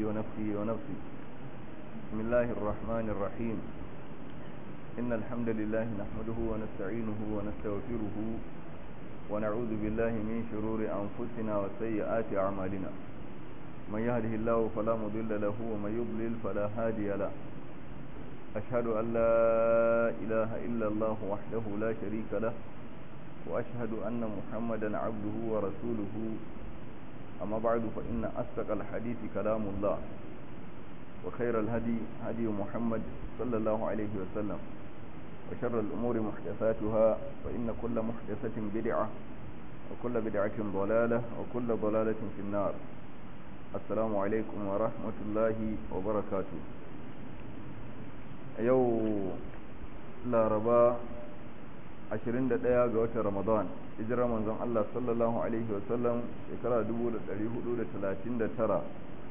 ونفسه ونفسه بسم الله الرحمن الرحيم إن الحمد لله نحمده ونستعينه ونستغفره ونعوذ بالله من شرور أنفسنا وسيئات أعمالنا من يهده الله فلا مضل له ومن يضلل فلا هادي له أشهد أن لا إله إلا الله وحده لا شريك له وأشهد أن محمدا عبده ورسوله أما بعد فإن أصدق الحديث كلام الله وخير الهدي هدي محمد صلى الله عليه وسلم وشر الأمور محدثاتها فإن كل محدثة بدعة وكل بدعة ضلالة وكل ضلالة في النار السلام عليكم ورحمة الله وبركاته yau laraba 21 ga watan ramadan hijirar manzon Allah sallallahu alaihi wasallam shekara 1439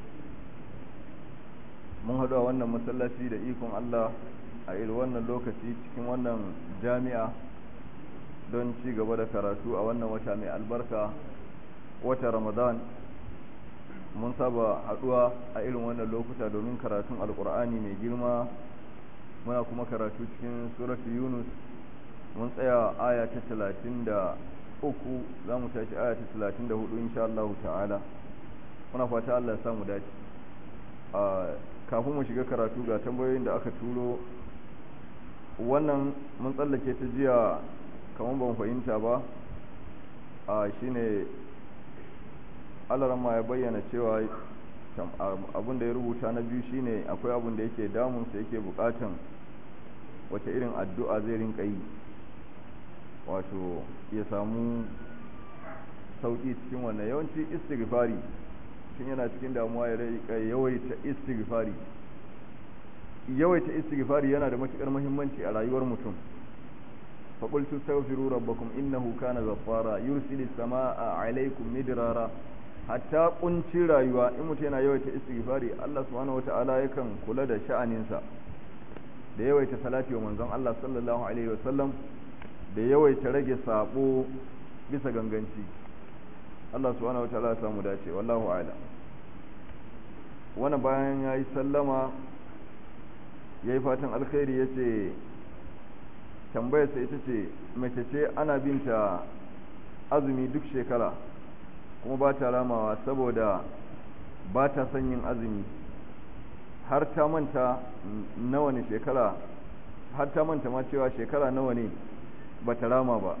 mun haɗu a wannan masallaci da ikon Allah a irin wannan lokaci cikin wannan jami'a don ci gaba da karatu a wannan wata mai albarka wata ramadan mun saba haɗuwa a irin wannan lokuta domin karatun alkur'ani mai girma muna kuma karatu cikin suratu yunus mun tsaya aya ta talatin da uku za mu tashi aya ta talatin da hudu insha Allah ta'ala muna fata Allah ya samu dace kafin mu shiga karatu ga tambayoyin da aka turo wannan mun tsallake ta jiya kamar ban fahimta ba a shine alarama ya bayyana cewa abin da ya rubuta na biyu shine akwai abin da yake damunsa yake bukatan wace irin addu'a zai rinka yi wato ya samu sauki cikin wannan yawanci istighfari tun yana cikin damuwa ya rika yawaita istighfari yawaita istighfari yana da matukar muhimmanci a rayuwar mutum فقلت استغفروا ربكم إنه كان غفارا يرسل السماء عليكم مدرارا hatta kunci rayuwa in mutum yana yawaita istighfari Allah subhanahu wata'ala yakan kula da sha'aninsa da yawaita salati wa manzon Allah sallallahu alaihi wasallam da yawaita rage sabo bisa ganganci Allah subhanahu wata'ala ya samu dace wallahu a'lam wannan bayan yayi sallama yayi fatan alkhairi yace tambayarsa ita ce mace ce ana binta azumi duk shekara kuma ba ta ramawa saboda ba ta son yin azumi har ta manta nawa ne shekara har ta manta ma cewa shekara nawa ne ba ta rama ba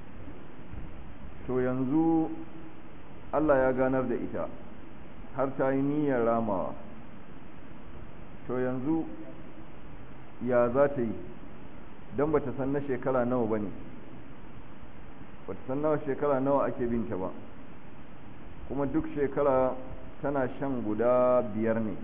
to yanzu Allah ya ganar da ita har ta yi niyyar ramawa to yanzu ya za ta yi don ba ta san na shekara nawa ba ne ba ta san nawa shekara nawa ake binta ba kuma duk shekara tana shan guda biyar ne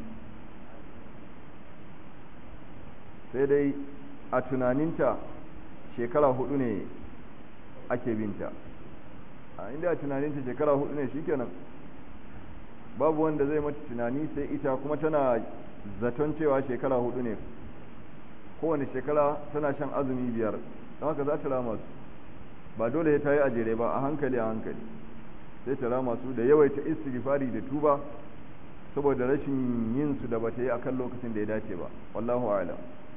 sai dai a tunaninta shekara hudu ne ake binta a inda a tunaninta shekara hudu ne shikenan babu wanda zai mata tunani sai ita kuma tana zaton cewa shekara hudu ne kowane shekara tana shan azumi biyar don haka za ta rama su ba dole ta yi ajere ba a hankali a hankali sai ta rama su da yawaita istighfari da tuba saboda rashin yin su da bata yi akan lokacin da ya dace ba wallahu a'lam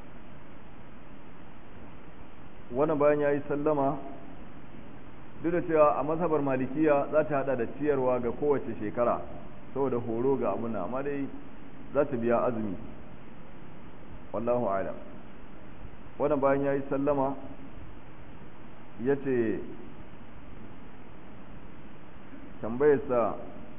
wannan bayan yayi sallama duk da cewa a mazhabar malikiya za ta hada da ciyarwa ga kowace shekara saboda horo ga abuna amma dai za ta biya azumi wallahu a'lam wannan bayan yayi sallama yace tambayarsa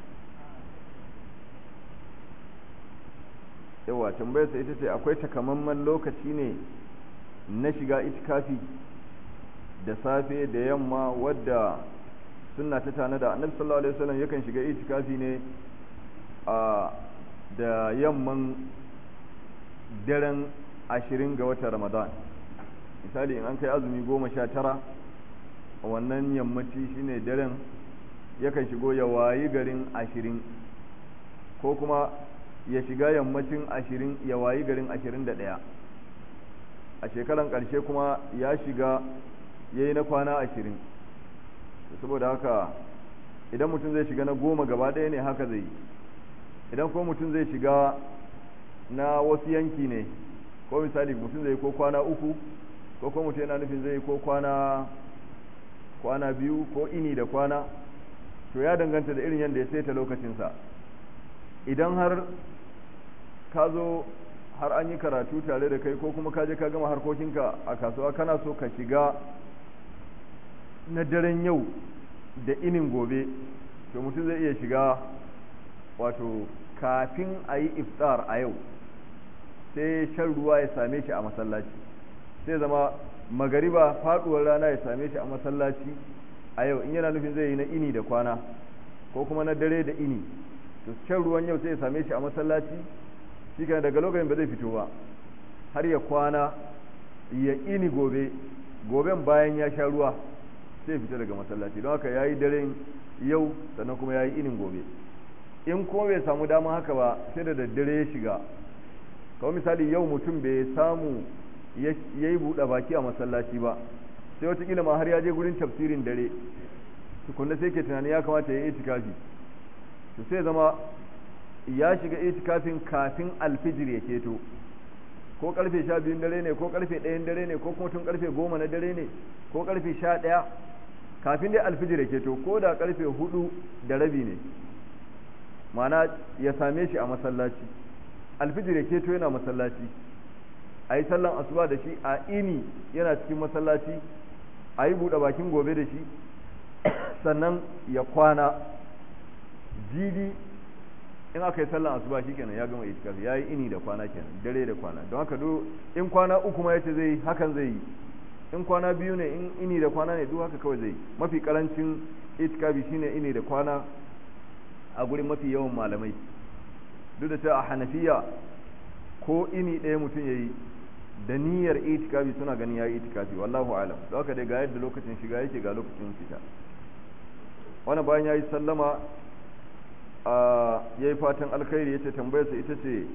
yawa tambayarsa ita ce akwai takamaiman lokaci ne na shiga itikafi da safe da yamma wadda suna ta tana da annabi sallallahu alaihi wasallam yakan shiga itikafi ne a da yamman daren ashirin ga watan ramadan misali in an kai azumi goma sha tara wannan yammaci shine daren yakan shigo ya wayi garin ashirin ko kuma ya shiga yammacin ashirin ya wayi garin ashirin da ɗaya a shekaran ƙarshe kuma ya shiga ya yi na kwana ashirin saboda haka idan mutum zai shiga na goma gaba ɗaya ne haka zai yi idan ko mutum zai shiga na wasu yanki ne ko misali mutum zai ko kwana uku ko ko mutum yana nufin zai ko kwana kwana biyu ko ini da kwana to ya danganta da irin yadda ya saita lokacinsa idan har ka zo har an yi karatu tare da kai ko kuma ka je ka gama harkokinka a kasuwa kana so ka shiga na daren yau da inin gobe to mutum zai iya shiga wato kafin a yi iftar a yau sai shan ruwa ya same shi a masallaci sai zama magariba faduwar rana ya same shi a masallaci a yau in yana nufin zai yi na ini da kwana ko kuma na dare da ini to shan ruwan yau sai ya same shi a masallaci shi daga lokacin ba zai fito ba har ya kwana ya ini gobe goben bayan ya sha ruwa sai fita daga masallaci don haka ya yi daren yau sannan kuma ya yi inin gobe in kuma bai samu dama haka ba sai da daddare ya shiga kawai misali yau mutum bai samu ya yi buɗe baki a masallaci ba sai watakila ma har ya je gurin tafsirin dare tukunna sai ke tunani ya kamata ya yi itikafi to sai zama ya shiga itikafin kafin alfijir ya keto ko karfe sha biyun dare ne ko karfe ɗayan dare ne ko kuma tun karfe goma na dare ne ko karfe sha ɗaya kafin dai alfijir ya keto ko da karfe hudu da rabi ne mana ya same shi a masallaci alfijir ya keto yana masallaci a yi sallan asuba da shi a ini yana cikin masallaci a yi buɗe bakin gobe da shi sannan ya kwana jibi in aka yi sallan asuba shi kenan ya gama itikafi ya yi ini da kwana kenan dare da kwana don haka do in kwana uku ma yace zai yi hakan zai yi in kwana biyu ne in ini da kwana ne duk haka kawai zai yi mafi karancin itikafi shine ini da kwana a gurin mafi yawan malamai duk da cewa a hanafiya ko ini ɗaya mutum ya yi da niyyar itikafi suna ganin ya yi itikafi wallahu alam don haka dai ga yadda lokacin shiga yake ga lokacin fita wani bayan ya yi sallama ya yi fatan alkhairi ya ce tambayarsa ita ce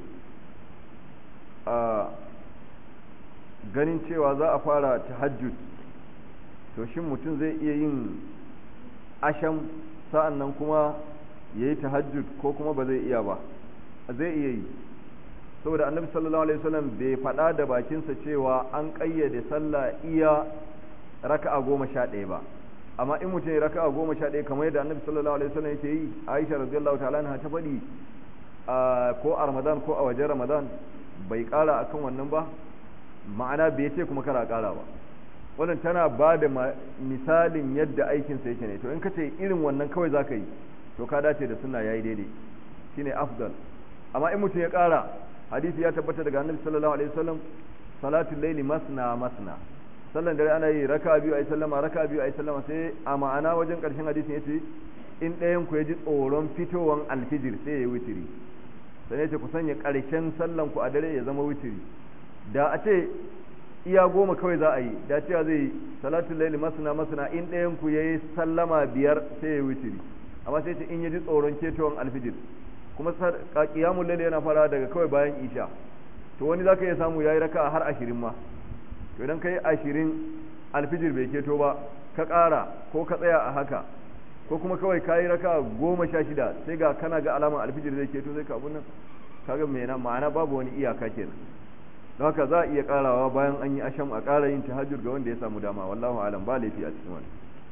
ganin cewa za a fara tahajjud to shin mutum zai iya yin asham sa'an nan kuma ya yi tahajjud ko kuma ba zai iya ba zai iya yi saboda annabi sallallahu alaihi wasallam bai faɗa da bakinsa cewa an ƙayyade sallah iya raka'a goma sha ɗaya ba amma in mutum ya raka'a goma sha ɗaya kamar yadda annabi sallallahu alaihi wasallam yake yi aisha radiyallahu ta'ala anha ta faɗi ko a ramadan ko a wajen ramadan bai ƙara akan wannan ba ma'ana bai ce kuma kara ƙara ba wannan tana ba da misalin yadda aikinsa yake ne to in ka ce irin wannan kawai za ka yi to ka dace da suna yayi daidai shine afdal amma in mutum ya ƙara hadisi ya tabbata daga annabi sallallahu alaihi wasallam salatul laili masna masna sallan dare ana yi raka biyu ayi sallama raka biyu ayi sallama sai a ma'ana wajen karshen hadisin yace in ɗayan ku ya ji tsoron fitowan alfijir sai ya yi witiri sai yace ku sanya karshen sallan ku a dare ya zama witiri da a ce iya goma kawai za a yi da cewa zai salatul laili masna masna in ɗayan ku yayi sallama biyar sai ya yi witiri amma sai ce in ya ji tsoron ketowan alfijir kuma qiyamul layl yana fara daga kawai bayan isha to wani zaka iya samu yayi raka'a har 20 ma to idan kai 20 alfijir bai keto ba ka ƙara ko ka tsaya a haka ko kuma kawai kayi raka'a 16 sai ga kana ga alaman alfijir zai keto sai ka abun nan kaga me na ma'ana babu wani iyaka kenan don haka za a iya ƙarawa bayan an yi asham a ƙara yin tahajjud ga wanda ya samu dama wallahu alam ba laifi a cikin wani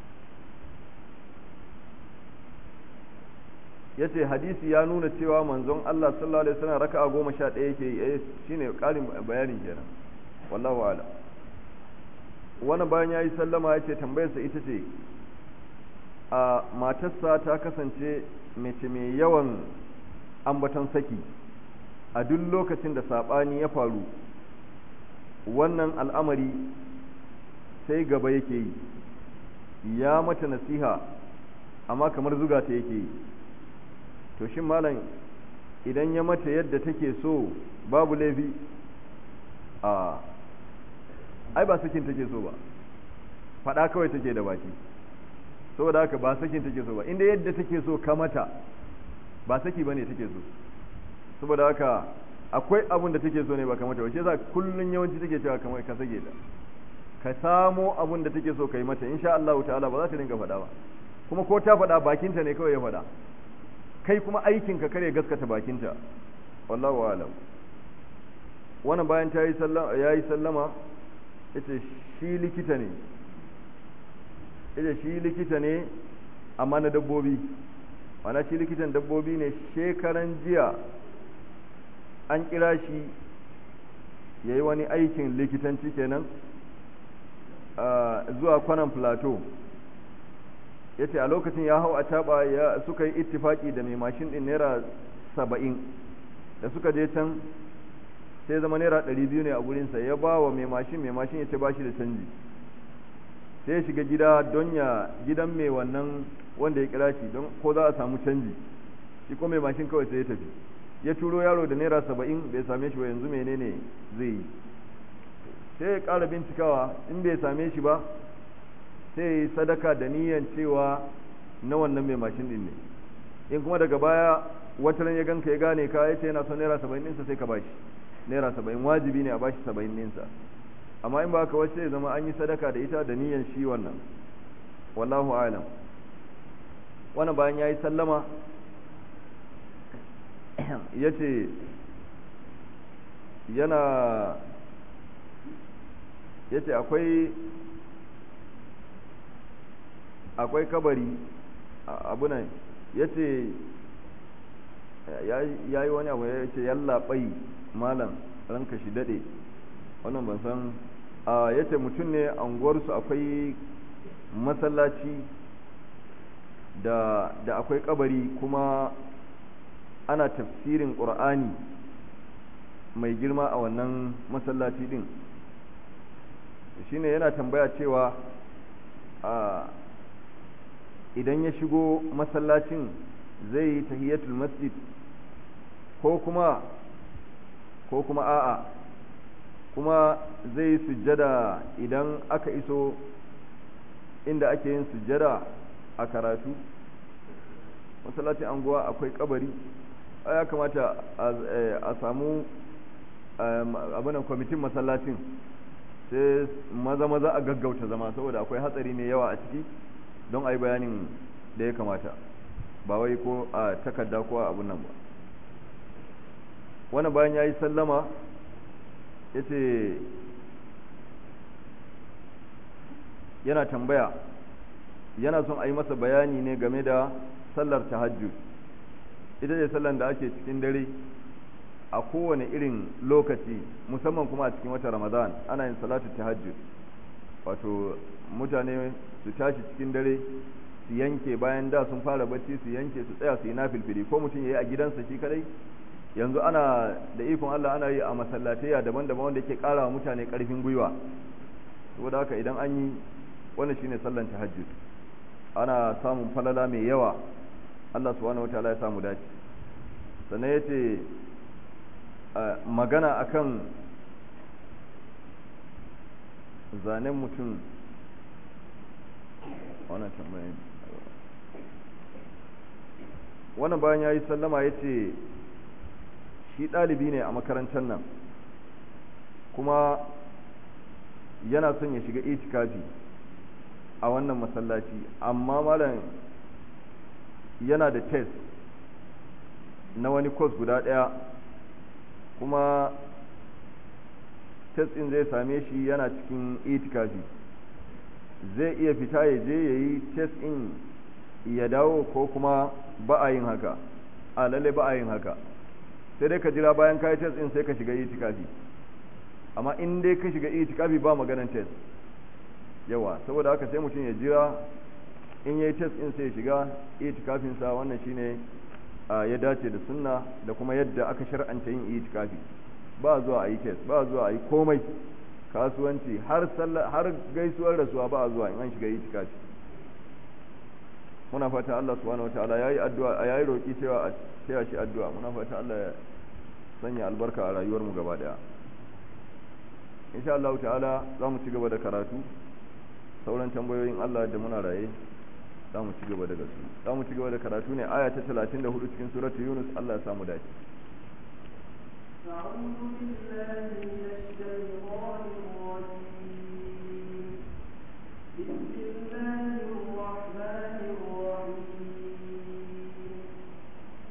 ya ce hadisi ya nuna cewa manzon Allah sallallahu alaihi wasallam raka'a goma sha ɗaya yake yi eh shine ƙarin bayanin kenan wallahu ala wani bayan ya yi sallama ya ce tambayarsa ita ce a matarsa ta kasance mace mai yawan ambaton saki a duk lokacin da saɓani ya faru wannan al'amari sai gaba yake yi ya mata nasiha amma kamar zuga ta yake yi to shin malam idan ya mata yadda take so babu laifi a ai ba sakin take so ba faɗa kawai take da baki saboda haka ba sakin take so ba inda yadda take so ka mata ba saki bane take so saboda haka akwai abun da take so ne ba ka mata ba shi yasa kullun yawanci take cewa kamar ka sake ta ka samo abun da take so ka yi mata insha Allah ta'ala ba za ta dinga faɗa ba kuma ko ta faɗa bakinta ne kawai ya faɗa kai kuma aikinka kare gaskata bakinta wallahu alam wannan bayan ta yi sallama ya yi sallama yace shi likita ne yace shi likita ne amma na dabbobi mana shi likitan dabbobi ne shekaran jiya an kira shi ya yi wani aikin likitanci kenan zuwa kwanan plateau ya ce a lokacin ya hau a taba ya suka yi ittifaki da mai mashin din naira saba'in da suka je can sai zama naira ɗari biyu ne a gurinsa ya ba wa mai mashin mai mashin ya ce ba shi da canji sai ya shiga gida don ya gidan mai wannan wanda ya kira shi don ko za a samu canji shi ko mai mashin kawai sai ya tafi ya turo yaro da naira saba'in bai same shi ba yanzu menene zai yi sai ya ƙara bincikawa in bai same shi ba sai ya yi sadaka da niyan cewa na wannan mai mashin din ne in kuma daga baya wataran ya ganka ya gane ka ya ce yana son naira saba'in ɗinsa sai ka bashi naira saba'in wajibi ne a bashi saba'in ɗinsa amma in ba ka wasu ya zama an yi sadaka da ita da niyan shi wannan wallahu alam wannan bayan ya yi sallama ya ce yana ya ce akwai akwai kabari abunan ya ce ya yi wani abu ya ce yallaɓai malam ranka shi daɗe wannan ban san ya ce mutum ne anguwarsu akwai masallaci da da akwai kabari kuma ana tafsirin ƙur'ani mai girma a wannan masallaci din shine yana tambaya cewa idan ya shigo masallacin zai yi tahiyatul masjid ko kuma ko kuma a'a kuma zai yi sujjada idan aka iso inda ake yin sujjada a karatu masallacin anguwa akwai kabari ya kamata a samu abinan kwamitin masallacin sai maza maza a gaggauta zama saboda akwai hatsari mai yawa a ciki don a yi bayanin da ya kamata ba wai ko a takarda ko a abun nan ba wani bayan ya yi sallama ya ce yana tambaya yana son a yi masa bayani ne game da sallar tahajjud ita ce sallar da ake cikin dare a kowane irin lokaci musamman kuma a cikin wata ramadan ana yin salatu tahajjud wato mutane su tashi cikin dare su yanke bayan da sun fara bacci su yanke su tsaya su yi nafilfili ko mutum ya yi a gidansa shi kadai yanzu ana da ikon Allah ana yi a masallatai daban-daban wanda yake kara wa mutane karfin gwiwa saboda haka idan an yi wannan shine sallan tahajjud ana samun falala mai yawa Allah subhanahu wataala ya samu dace sannan yace magana akan zanen mutum wannan tambayin wannan bayan ya yi sallama ya ce shi ɗalibi ne a makarantar nan kuma yana son ya shiga itikafi a wannan masallaci amma malam yana da test na wani course guda ɗaya kuma test ɗin zai same shi yana cikin itikafi zai iya fita ya je ya yi test ɗin ya dawo ko kuma ba a yin haka a lalle ba a yin haka sai dai ka jira bayan ka yi test ɗin sai ka shiga itikafi amma in dai ka shiga itikafi ba maganan test yawa saboda haka sai mutum ya jira in ya yi test ɗin sai ya shiga itikafinsa wannan shine ya dace da sunna da kuma yadda aka shar'anta yin itikafi ba zuwa a yi test ba zuwa a yi komai kasuwanci har har gaisuwar rasuwa ba a zuwa in an shiga itikafi muna fata Allah subhanahu wataala yayi addu'a yayi roki cewa a cewa shi addu'a muna fata Allah ya sanya albarka a rayuwar mu gaba daya insha Allah ta'ala za mu ci gaba da karatu sauran tambayoyin Allah da muna raye za mu ci gaba da gasu za mu ci gaba da karatu ne aya ta 34 cikin suratu Yunus Allah ya samu dace أعوذ بالله من الشيطان الرجيم بسم الله الرحمن الرحيم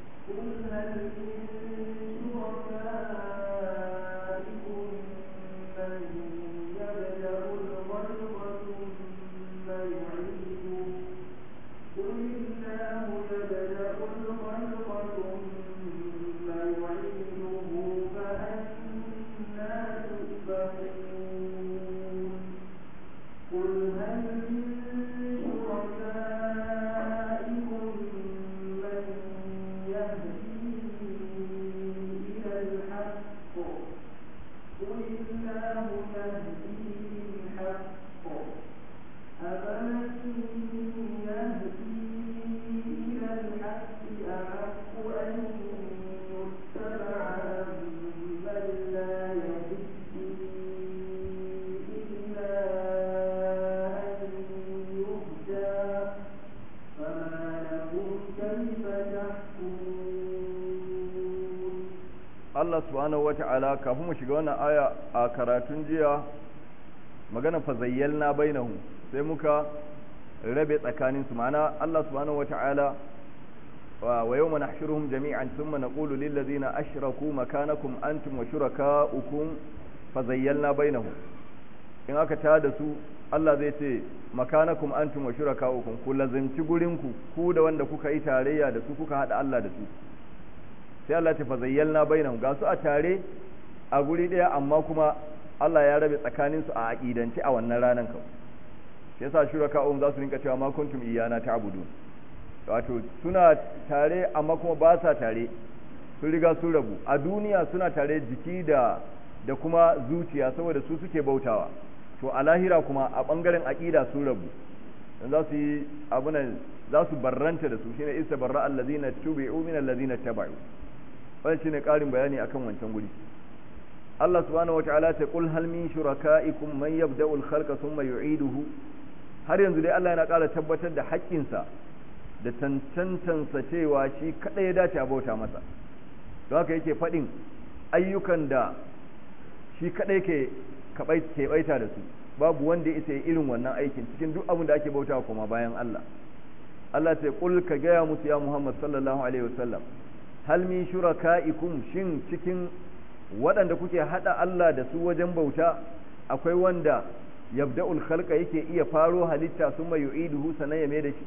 Allah subhanahu wata'ala kafin mu shiga wannan aya a karatun jiya magana fa zayyalna bainahu sai muka rabe tsakanin su ma'ana Allah subhanahu wata'ala wa yawma nahshuruhum jami'an thumma naqulu lil ladzina ashraku makanakum antum wa shurakaukum fa zayyalna bainahum in aka tada su Allah zai ce makanakum antum wa shurakaukum ku lazimci gurinku ku da wanda kuka yi tarayya da su kuka hada Allah da su sai Allah ta fazayyalna bainahum ga su a tare a guri daya amma kuma Allah ya rabe tsakanin su a aqidance a wannan ranan ka shi yasa shuraka'um za su rinka cewa ma kuntum iyana ta'budun wato suna tare amma kuma ba sa tare sun riga sun rabu a duniya suna tare jiki da da kuma zuciya saboda su suke bautawa to a lahira kuma a bangaren aqida sun rabu dan za su yi abunan za su barranta da su shine isa barra allazina tubi'u min allazina taba'u wannan shine karin bayani akan wancan guri Allah subhanahu wataala ta qul hal min shuraka'ikum man yabda'u al-khalqa thumma yu'iduhu har yanzu dai Allah yana ƙara tabbatar da haƙƙinsa da tantantansa cewa shi kada ya dace a bauta masa don haka yake faɗin ayyukan da shi kadai ke ke baita da su babu wanda ya yi irin wannan aikin cikin duk abin da ake bauta kuma bayan Allah Allah ta qul ka gaya musu ya Muhammad sallallahu alaihi wasallam hal min shuraka'ikum shin cikin waɗanda kuke hada Allah da su wajen bauta akwai wanda yabda'ul khalqa yake iya faro halitta summa yu'iduhu sanan ya mai da shi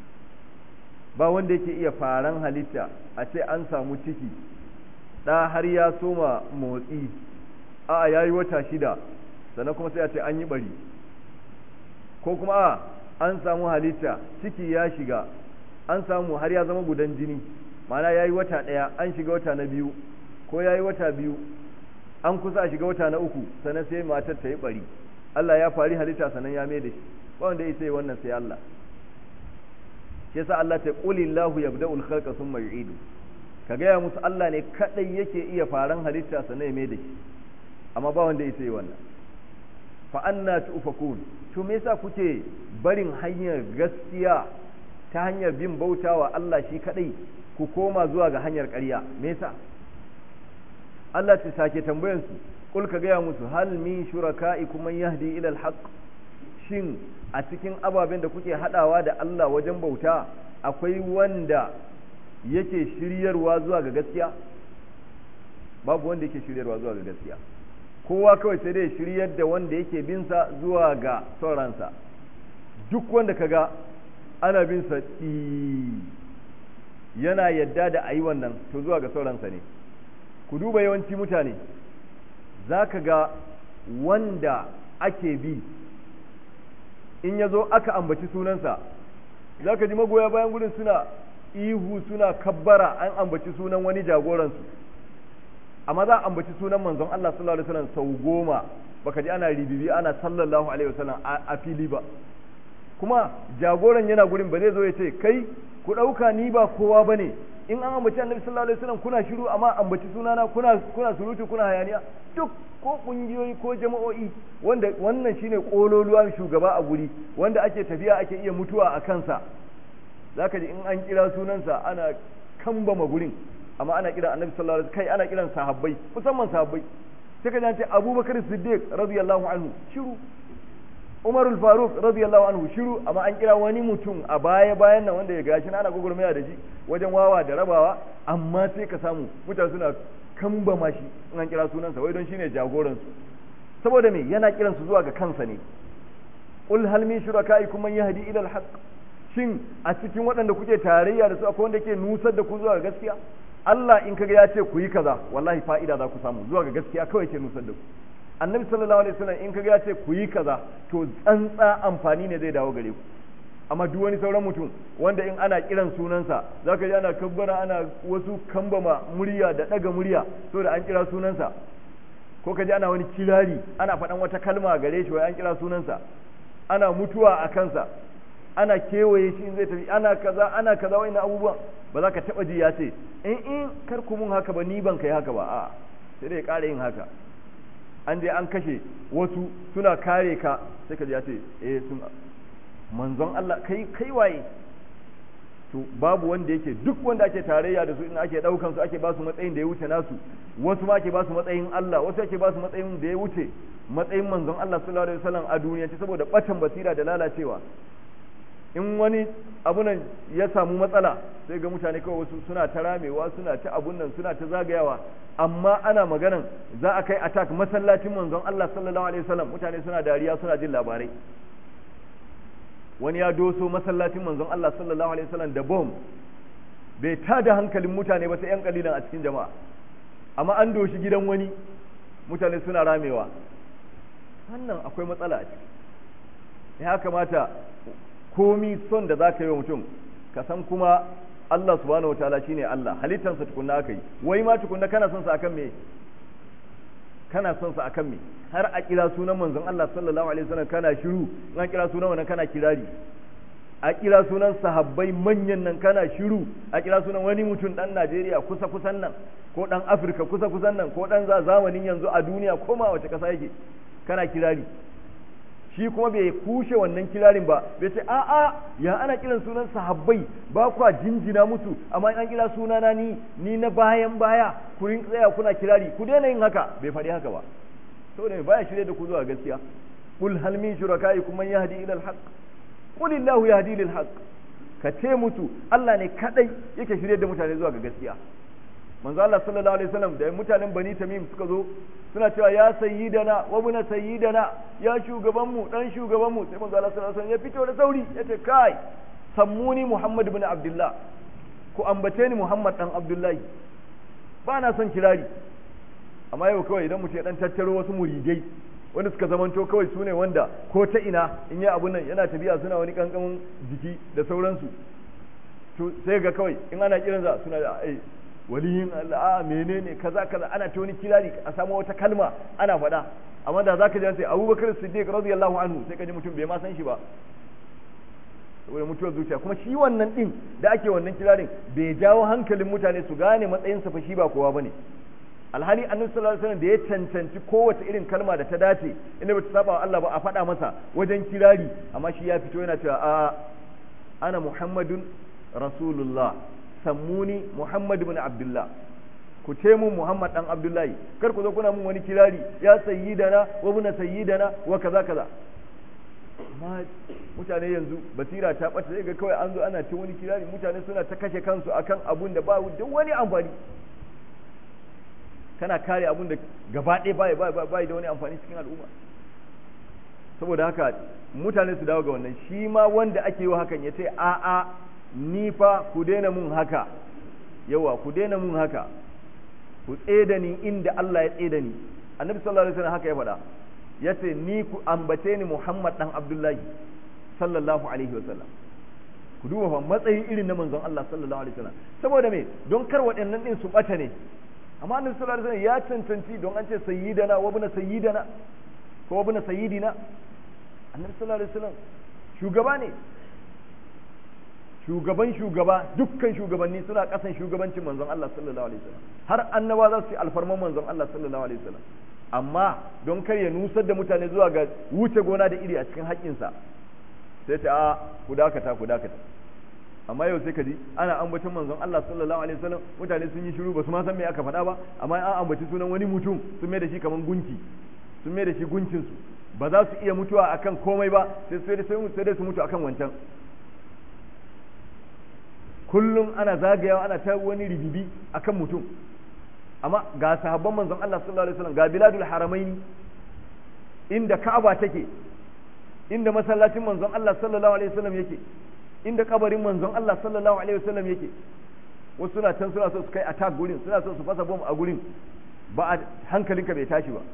ba wanda yake iya faran halitta a ce an samu ciki da har ya soma motsi a yayi wata shida sannan kuma sai a ce an yi bari ko kuma a an samu halitta ciki ya shiga an samu har ya zama gudan jini mana ya yi wata ɗaya an shiga wata na biyu ko ya yi wata biyu an kusa a shiga wata na uku sannan sai matar ta yi bari Allah ya fari halitta sannan ya mai da shi ba wanda ya sai wannan sai Allah shi yasa Allah ta quli Allahu yabda'ul khalqa thumma yu'idu ka gaya musu Allah ne kadai yake iya faran halitta sannan ya mai da shi amma ba wanda ya sai wannan fa anna tufakun to me yasa kuke barin hanyar gaskiya ta hanyar bin bautawa Allah shi kadai ku koma zuwa ga hanyar ƙarya me yasa Allah ta sake tambayan su kul ka gaya musu hal min shuraka'ikum man yahdi ila al shin a cikin ababen da kuke hadawa da Allah wajen bauta akwai wanda yake shiryarwa zuwa ga gaskiya babu wanda yake shiryarwa zuwa ga gaskiya kowa kawai sai dai shiryar da wanda yake binsa zuwa ga sauransa duk wanda kaga ana binsa yana yadda da a yi wannan to zuwa ga sauransa ne ku duba yawanci mutane za ka ga wanda ake bi in ya zo aka ambaci sunansa za ka ji magoya bayan gudun suna ihu suna kabbara an ambaci sunan wani jagoransu amma za a ambaci sunan manzon Allah sallallahu alaihi wasallam sau goma baka ji ana ribibi ana sallallahu alaihi wasallam a fili ba kuma jagoran yana gurin ba zai zo ya ce kai ku ɗauka ni ba kowa bane in an ambaci annabi sallallahu alaihi wasallam kuna shiru amma ambaci sunana kuna kuna surutu kuna hayaniya duk ko kungiyoyi ko jama'o'i wanda wannan shine kololuwa shugaba a guri wanda ake tafiya ake iya mutuwa a kansa zaka ji in an kira sunansa ana kambama gurin amma ana kiran annabi sallallahu alaihi kai ana kiran sahabbai musamman sahabbai sai ka ce abubakar siddiq radiyallahu anhu shiru umarul faruq radiyallahu anhu shiru amma an kira wani mutum a baya bayan nan wanda ya gashi ana gugurmaya da shi wajen wawa da rabawa amma sai ka samu mutane suna kambama shi in an kira sunansa wai don shine jagoran su saboda me yana kiran su zuwa ga kansa ne qul hal min shurakaikum man yahdi ila al shin a cikin waɗanda kuke tarayya da su akwai wanda ke nusar da ku zuwa ga gaskiya Allah in kaga ya ce ku yi kaza wallahi fa'ida za ku samu zuwa ga gaskiya kawai ke nusar da ku annabi sallallahu alaihi wasallam in kaga ya ce ku yi kaza to tsantsa amfani ne zai dawo gare ku amma duk wani sauran mutum wanda in ana kiran sunansa zaka ji ana kabbara ana wasu kambama murya da daga murya so da an kira sunansa ko ka ji ana wani kirari ana faɗan wata kalma gare shi wai an kira sunansa ana mutuwa a kansa ana kewaye shi in zai tafi ana kaza ana kaza wa'ina abubuwan ba za ka taɓa ji ya ce in in kar ku mun haka ba ni ban kai haka ba a sai dai ƙara yin haka an je an kashe wasu suna kare ka sai ka ji ya ce eh sun manzon Allah kai kai waye to babu wanda yake duk wanda ake tarayya da su in ake daukan su ake ba su matsayin da ya wuce nasu wasu ma ake ba su matsayin Allah wasu ake ba su matsayin da ya wuce matsayin manzon Allah sallallahu alaihi wasallam a duniya saboda batan basira da lalacewa in wani abunan ya samu matsala sai ga mutane kawai wasu suna ta ramewa suna ta abun nan suna ta zagayawa amma ana maganan za a kai attack masallacin manzon Allah sallallahu alaihi wasallam mutane suna dariya suna jin labarai wani ya doso masallacin manzon Allah sallallahu alaihi wasallam da bom bai tada hankalin mutane ba sai yan kalilan a cikin jama'a amma an doshi gidan wani mutane suna ramewa wannan akwai matsala a ciki ya kamata komi son da za ka yi wa mutum ka san kuma Allah subhanahu wataala shine Allah halittansa tukunna aka yi wai ma tukunna kana son sa akan me kana son sa akan me har a kira sunan manzon Allah sallallahu alaihi wasallam kana shiru an kira sunan wannan kana kirari a kira sunan sahabbai manyan nan kana shiru a kira sunan wani mutum dan Najeriya kusa kusan nan ko dan Afirka kusa kusan nan ko dan zamanin yanzu a duniya ko ma wace kasa yake kana kirari shi kuma bai kushe wannan kirarin ba bai ce a'a ya ana kiran sunan sahabbai ba kwa jinjina musu amma an kira sunana ni ni na bayan baya ku rin tsaya kuna kirari ku daina yin haka bai faɗi haka ba saboda mai baya shirye da ku zuwa gaskiya qul hal min shurakaikum man yahdi ila al haqq qul illahu yahdi lil haqq ka ce musu Allah ne kadai yake shirye da mutane zuwa ga gaskiya manzo Allah sallallahu alaihi wasallam da mutanen Bani Tamim suka zo suna cewa ya sayyidana wa buna sayyidana ya shugaban mu dan shugaban mu sai manzo Allah sallallahu alaihi wasallam ya fito da sauri yace kai sammuni Muhammad ibn Abdullah ku ambace ni Muhammad dan Abdullahi ba na son kirari amma yau kawai idan mutum ya dan tattaro wasu muridai wanda suka zamanto kawai su ne wanda ko ta ina in yi abun nan yana tafiya suna wani kankamin jiki da sauransu to sai ga kawai in ana kiransa suna da ai waliyin Allah a menene kaza kaza ana ta wani kirari a samu wata kalma ana faɗa amma da zaka ji sai Abubakar Siddiq radiyallahu anhu sai ka ji mutum bai ma san shi ba saboda mutuwar zuciya kuma shi wannan din da ake wannan kirarin bai jawo hankalin mutane su gane matsayin sa fa shi ba kowa bane alhali annabi sallallahu alaihi wasallam da ya cancanci kowace irin kalma da ta dace inda bata saba wa Allah ba a faɗa masa wajen kirari amma shi ya fito yana cewa a ana muhammadun rasulullah sammuni Muhammad ibn Abdullah ku ce mun Muhammad dan Abdullahi kar ku zo kuna mun wani kirari ya sayyidana wa ibn sayyidana wa kaza kaza amma mutane yanzu basira ta bata sai ga kawai an zo ana ta wani kirari mutane suna ta kashe kansu akan abun da ba duk wani amfani kana kare abun da gaba ɗaya bai bai da wani amfani cikin al'umma saboda haka mutane su dawo ga wannan shi ma wanda ake yi wa hakan ya ce a'a ni fa ku daina mun haka yawa ku daina mun haka ku tseda ni inda Allah ya tseda ni annabi sallallahu alaihi wasallam haka ya faɗa yace ni ku ambace ni Muhammad dan Abdullahi sallallahu alaihi wasallam ku duba fa matsayi irin na manzon Allah sallallahu alaihi wasallam saboda me don kar waɗannan din su bata ne amma annabi sallallahu alaihi wasallam ya cancanci don an ce sayyidana wa ibn sayyidana ko ibn sayyidina annabi sallallahu alaihi wasallam shugaba ne shugaban shugaba dukkan shugabanni suna kasan shugabancin manzon Allah sallallahu alaihi wasallam har annaba za su yi alfarman manzon Allah sallallahu alaihi wasallam amma don kar ya nusar da mutane zuwa ga wuce gona da iri a cikin haƙƙinsa sai ta a ku dakata ku dakata amma yau sai ka ji ana ambaton manzon Allah sallallahu alaihi wasallam mutane sun yi shiru ba su ma san me aka faɗa ba amma an ambaci sunan wani mutum sun mai da shi kaman gunki sun mai da shi gunkin su ba za su iya mutuwa akan komai ba sai sai dai su mutu akan wancan kullum ana zagayawa ana ta wani ribibi akan mutum amma ga sahabban manzon Allah sallallahu alaihi wasallam ga biladul haramaini inda Ka'aba take inda masallacin manzon Allah sallallahu alaihi wasallam yake inda kabarin manzon Allah sallallahu alaihi wasallam yake wasu suna can suna so su kai attack gurin suna so su fasa bom a gurin ba a hankalinka bai tashi ba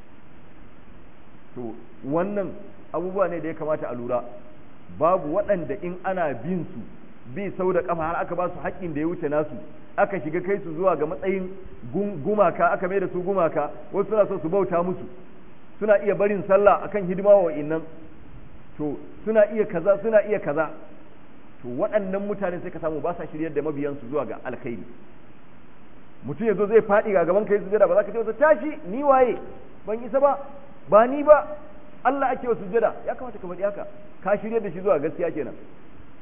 to wannan abubuwa ne da ya kamata a lura babu waɗanda in ana bin su bi sau da kafa har aka ba su haƙƙin da ya wuce nasu aka shiga kai su zuwa ga matsayin gumaka aka mai da su gumaka wasu suna so su bauta musu suna iya barin sallah akan hidima wa innan to suna iya kaza suna iya kaza to waɗannan mutane sai ka samu ba sa shiryar da mabiyansu zuwa ga alkhairi mutum ya zo zai faɗi ga gaban kai sujada ba za ka ce masa tashi ni waye ban isa ba ba ni ba Allah ake wa sujada ya kamata ka faɗi haka ka shiryar da shi zuwa gaskiya kenan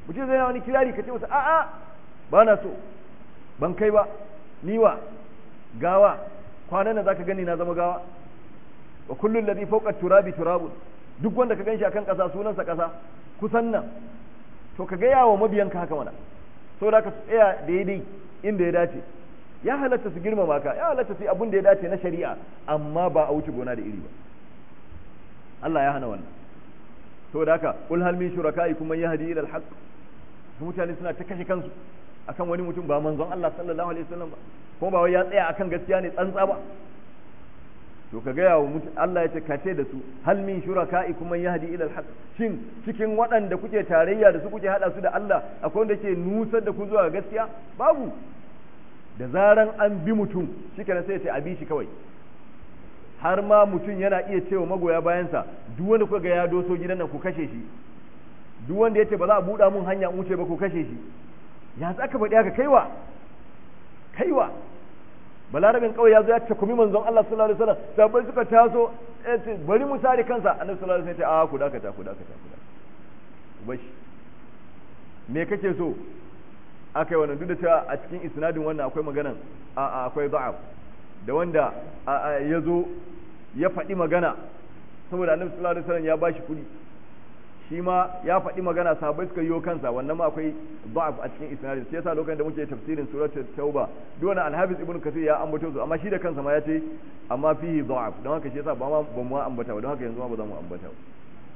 mutum zai na wani kirari ka ce masa a'a ba na so ban kai ba niwa gawa kwanan nan zaka gani na zama gawa wa kullu alladhi fawqa turabi turabun duk wanda ka ganshi akan kasa sunansa kasa kusan nan to ka gaya wa mabiyanka haka mana saboda ka tsaya daidai inda ya dace ya halatta su girmama ka ya halatta su yi abin da ya dace na shari'a amma ba a wuce gona da iri ba Allah ya hana wannan saboda haka qul hal min shurakaikum man yahdi ila al-haqq mutane suna ta kashe kansu akan wani mutum ba manzon Allah sallallahu alaihi wasallam ba kuma ba wai ya tsaya akan gaskiya ne tsantsa ba to ka gaya wa mutum Allah ya ce ka ce da su hal min shurakaikum man yahdi ila al-haqq shin cikin waɗanda kuke tarayya da su kuke hada su da Allah akwai wanda ke nusar da ku zuwa gaskiya babu da zaran an bi mutum shikenan sai ya ce a bi shi kawai har ma mutum yana iya cewa magoya bayansa duk wanda kuka ga ya doso gidan nan ku kashe shi duk wanda ya ce ba za a buɗa mun hanya in wuce ba ku kashe shi ya za ka faɗi haka kaiwa kaiwa balarabin kawai ya zo ya takumi manzon Allah sallallahu alaihi wasallam sabai suka taso bari mu sare kansa annabi sallallahu alaihi wasallam ya ce a ku dakata ku dakata ku dakata bashi me kake so akai wannan duk da cewa a cikin isnadin wannan akwai maganan a akwai da'af da wanda ya zo ya faɗi magana saboda annabi sallallahu alaihi wasallam ya bashi kuɗi shi ma ya faɗi magana sahabbai suka yiwo kansa wannan ma akwai da'af a cikin isnadin sai yasa lokacin da muke tafsirin suratul tauba duk wani alhafiz ibnu kasir ya ambato su amma shi da kansa ma ya ce amma fihi da'af don haka shi yasa ba ma ba mu ambata ba don haka yanzu ma ba za mu ambata ba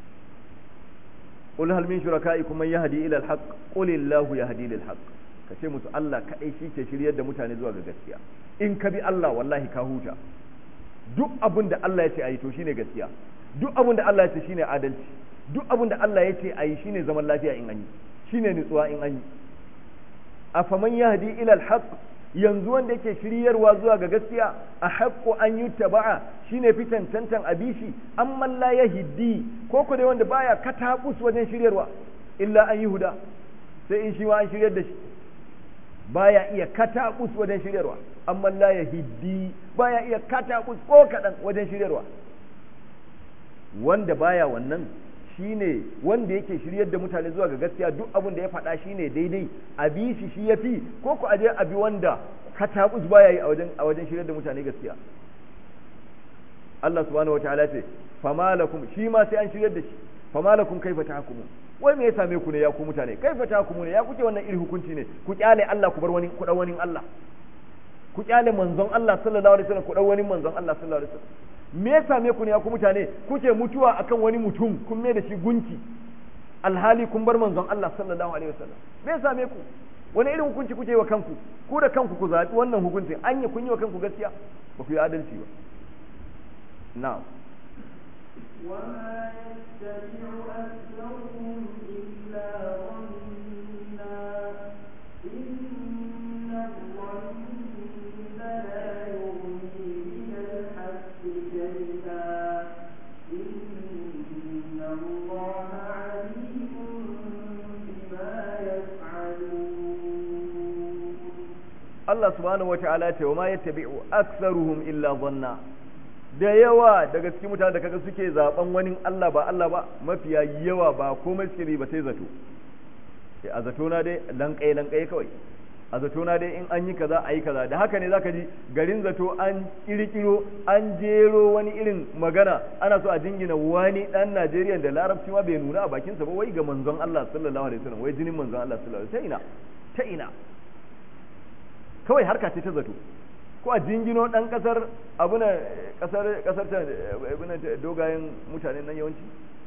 qul hal min shurakaikum man yahdi ila al-haqq qul illahu yahdi lil haqq kace musu Allah kadai shi ke shiryar da mutane zuwa ga gaskiya in ka bi Allah wallahi ka huta duk abin da Allah ya ce ayi to shine gaskiya duk abin da Allah ya ce shine adalci duk abin da Allah ya ce ayi shine zaman lafiya in an yi shine nutsuwa in an yi afaman yahdi ila al-haqq yanzu wanda yake shiryarwa zuwa ga gaskiya a haƙƙo an yi taba'a shine fitan tantan abishi amma la yahdi ko ko dai wanda baya katabus wajen shiryarwa illa an yi huda sai in shi ma an shiryar da shi baya iya katabus wajen shiryarwa amma la yahdi baya iya katabus ko kadan wajen shiryarwa wanda baya wannan shine wanda yake shiryar da mutane zuwa ga gaskiya duk abin da ya faɗa shine daidai a bi shi shi yafi ko ku aje a bi wanda katabus baya yi a wajen a wajen shiryar da mutane gaskiya Allah subhanahu wataala ce fama lakum shi ma sai an shiryar da shi fama lakum kaifa tahkumun wai me ya same ku ne ya ku mutane kaifa tahkumun ne ya kuke wannan iri hukunci ne ku kyale Allah ku bar wani ku wani Allah ku kyale manzon Allah sallallahu alaihi wasallam ku dau wani manzon Allah sallallahu alaihi wasallam me ya same ku ne ya ku mutane kuke mutuwa akan wani mutum kun mai da shi gunki alhali kun bar manzon Allah sallallahu alaihi wasallam me ya same ku wani irin hukunci kuke wa kanku ku da kanku ku zaɓi wannan hukuncin an yi kun yi wa kanku gaskiya ba ku yi adalci ba na'am وما يتبع أكثرهم إلا ظنا إن الظن لا يغني من الحق شيئا إن الله عليم بما يفعلون Allah subhanahu wata'ala ce wa ma yattabi'u aktharuhum illa dhanna da yawa daga cikin mutane da kaga suke zaben wani Allah ba Allah ba mafiya yawa ba komai suke ba sai zato sai a zato na dai lankai lankai kawai a zato na dai in an yi kaza a yi kaza da haka ne zaka ji garin zato an kirkiro an jero wani irin magana ana so a jingina wani dan Najeriya da larabci ma bai nuna a bakinsa ba wai ga manzon Allah sallallahu alaihi wasallam wai jinin manzon Allah sallallahu alaihi wasallam ta ina ta ina kawai harka ce ta zato ko a jingino dan kasar abuna kasar kasar ta abuna dogayen mutanen nan yawanci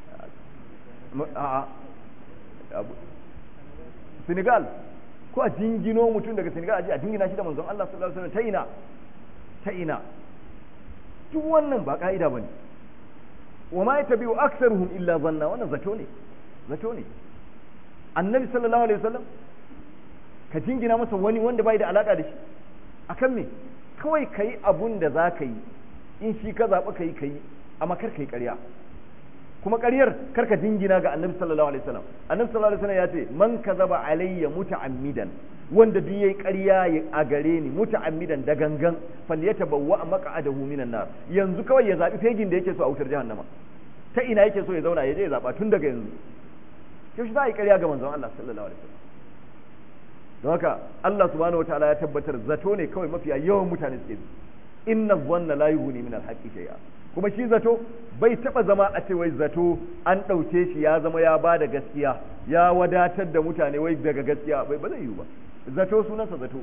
a abu Senegal ko a jingino mutum daga Senegal a jingina shi da manzon Allah sallallahu alaihi wasallam ta ina ta ina duk wannan ba ka'ida bane wa ma yatabi'u aktsaruhum illa zanna wannan zato ne zato ne annabi sallallahu alaihi wasallam ka jingina masa wani wanda bai da alaka da shi akan me kawai ka yi abun da za ka yi in shi ka zaɓi ka yi ka yi amma kar ka yi ƙarya kuma ƙaryar kar ka jingina ga annabi sallallahu alaihi wasallam annabi sallallahu alaihi wasallam ya ce man kazaba alayya muta'ammidan wanda duk yayi ƙarya a gare ni muta'ammidan da gangan falyatabawwa maq'adahu minan nar yanzu kawai ya zabi fegin da yake so a wutar jahannama ta ina yake so ya zauna ya je ya zaba tun daga yanzu yaushe za a yi ƙarya ga manzon Allah sallallahu alaihi wasallam don haka Allah subhanahu wataala ya tabbatar zato ne kawai mafiya yawan mutane suke bi inna dhanna la yughni min al-haqqi shay'a kuma shi zato bai taba zama a ce wai zato an ɗauke shi ya zama ya bada gaskiya ya wadatar da mutane wai daga gaskiya bai ba zai yiwu ba zato sunansa zato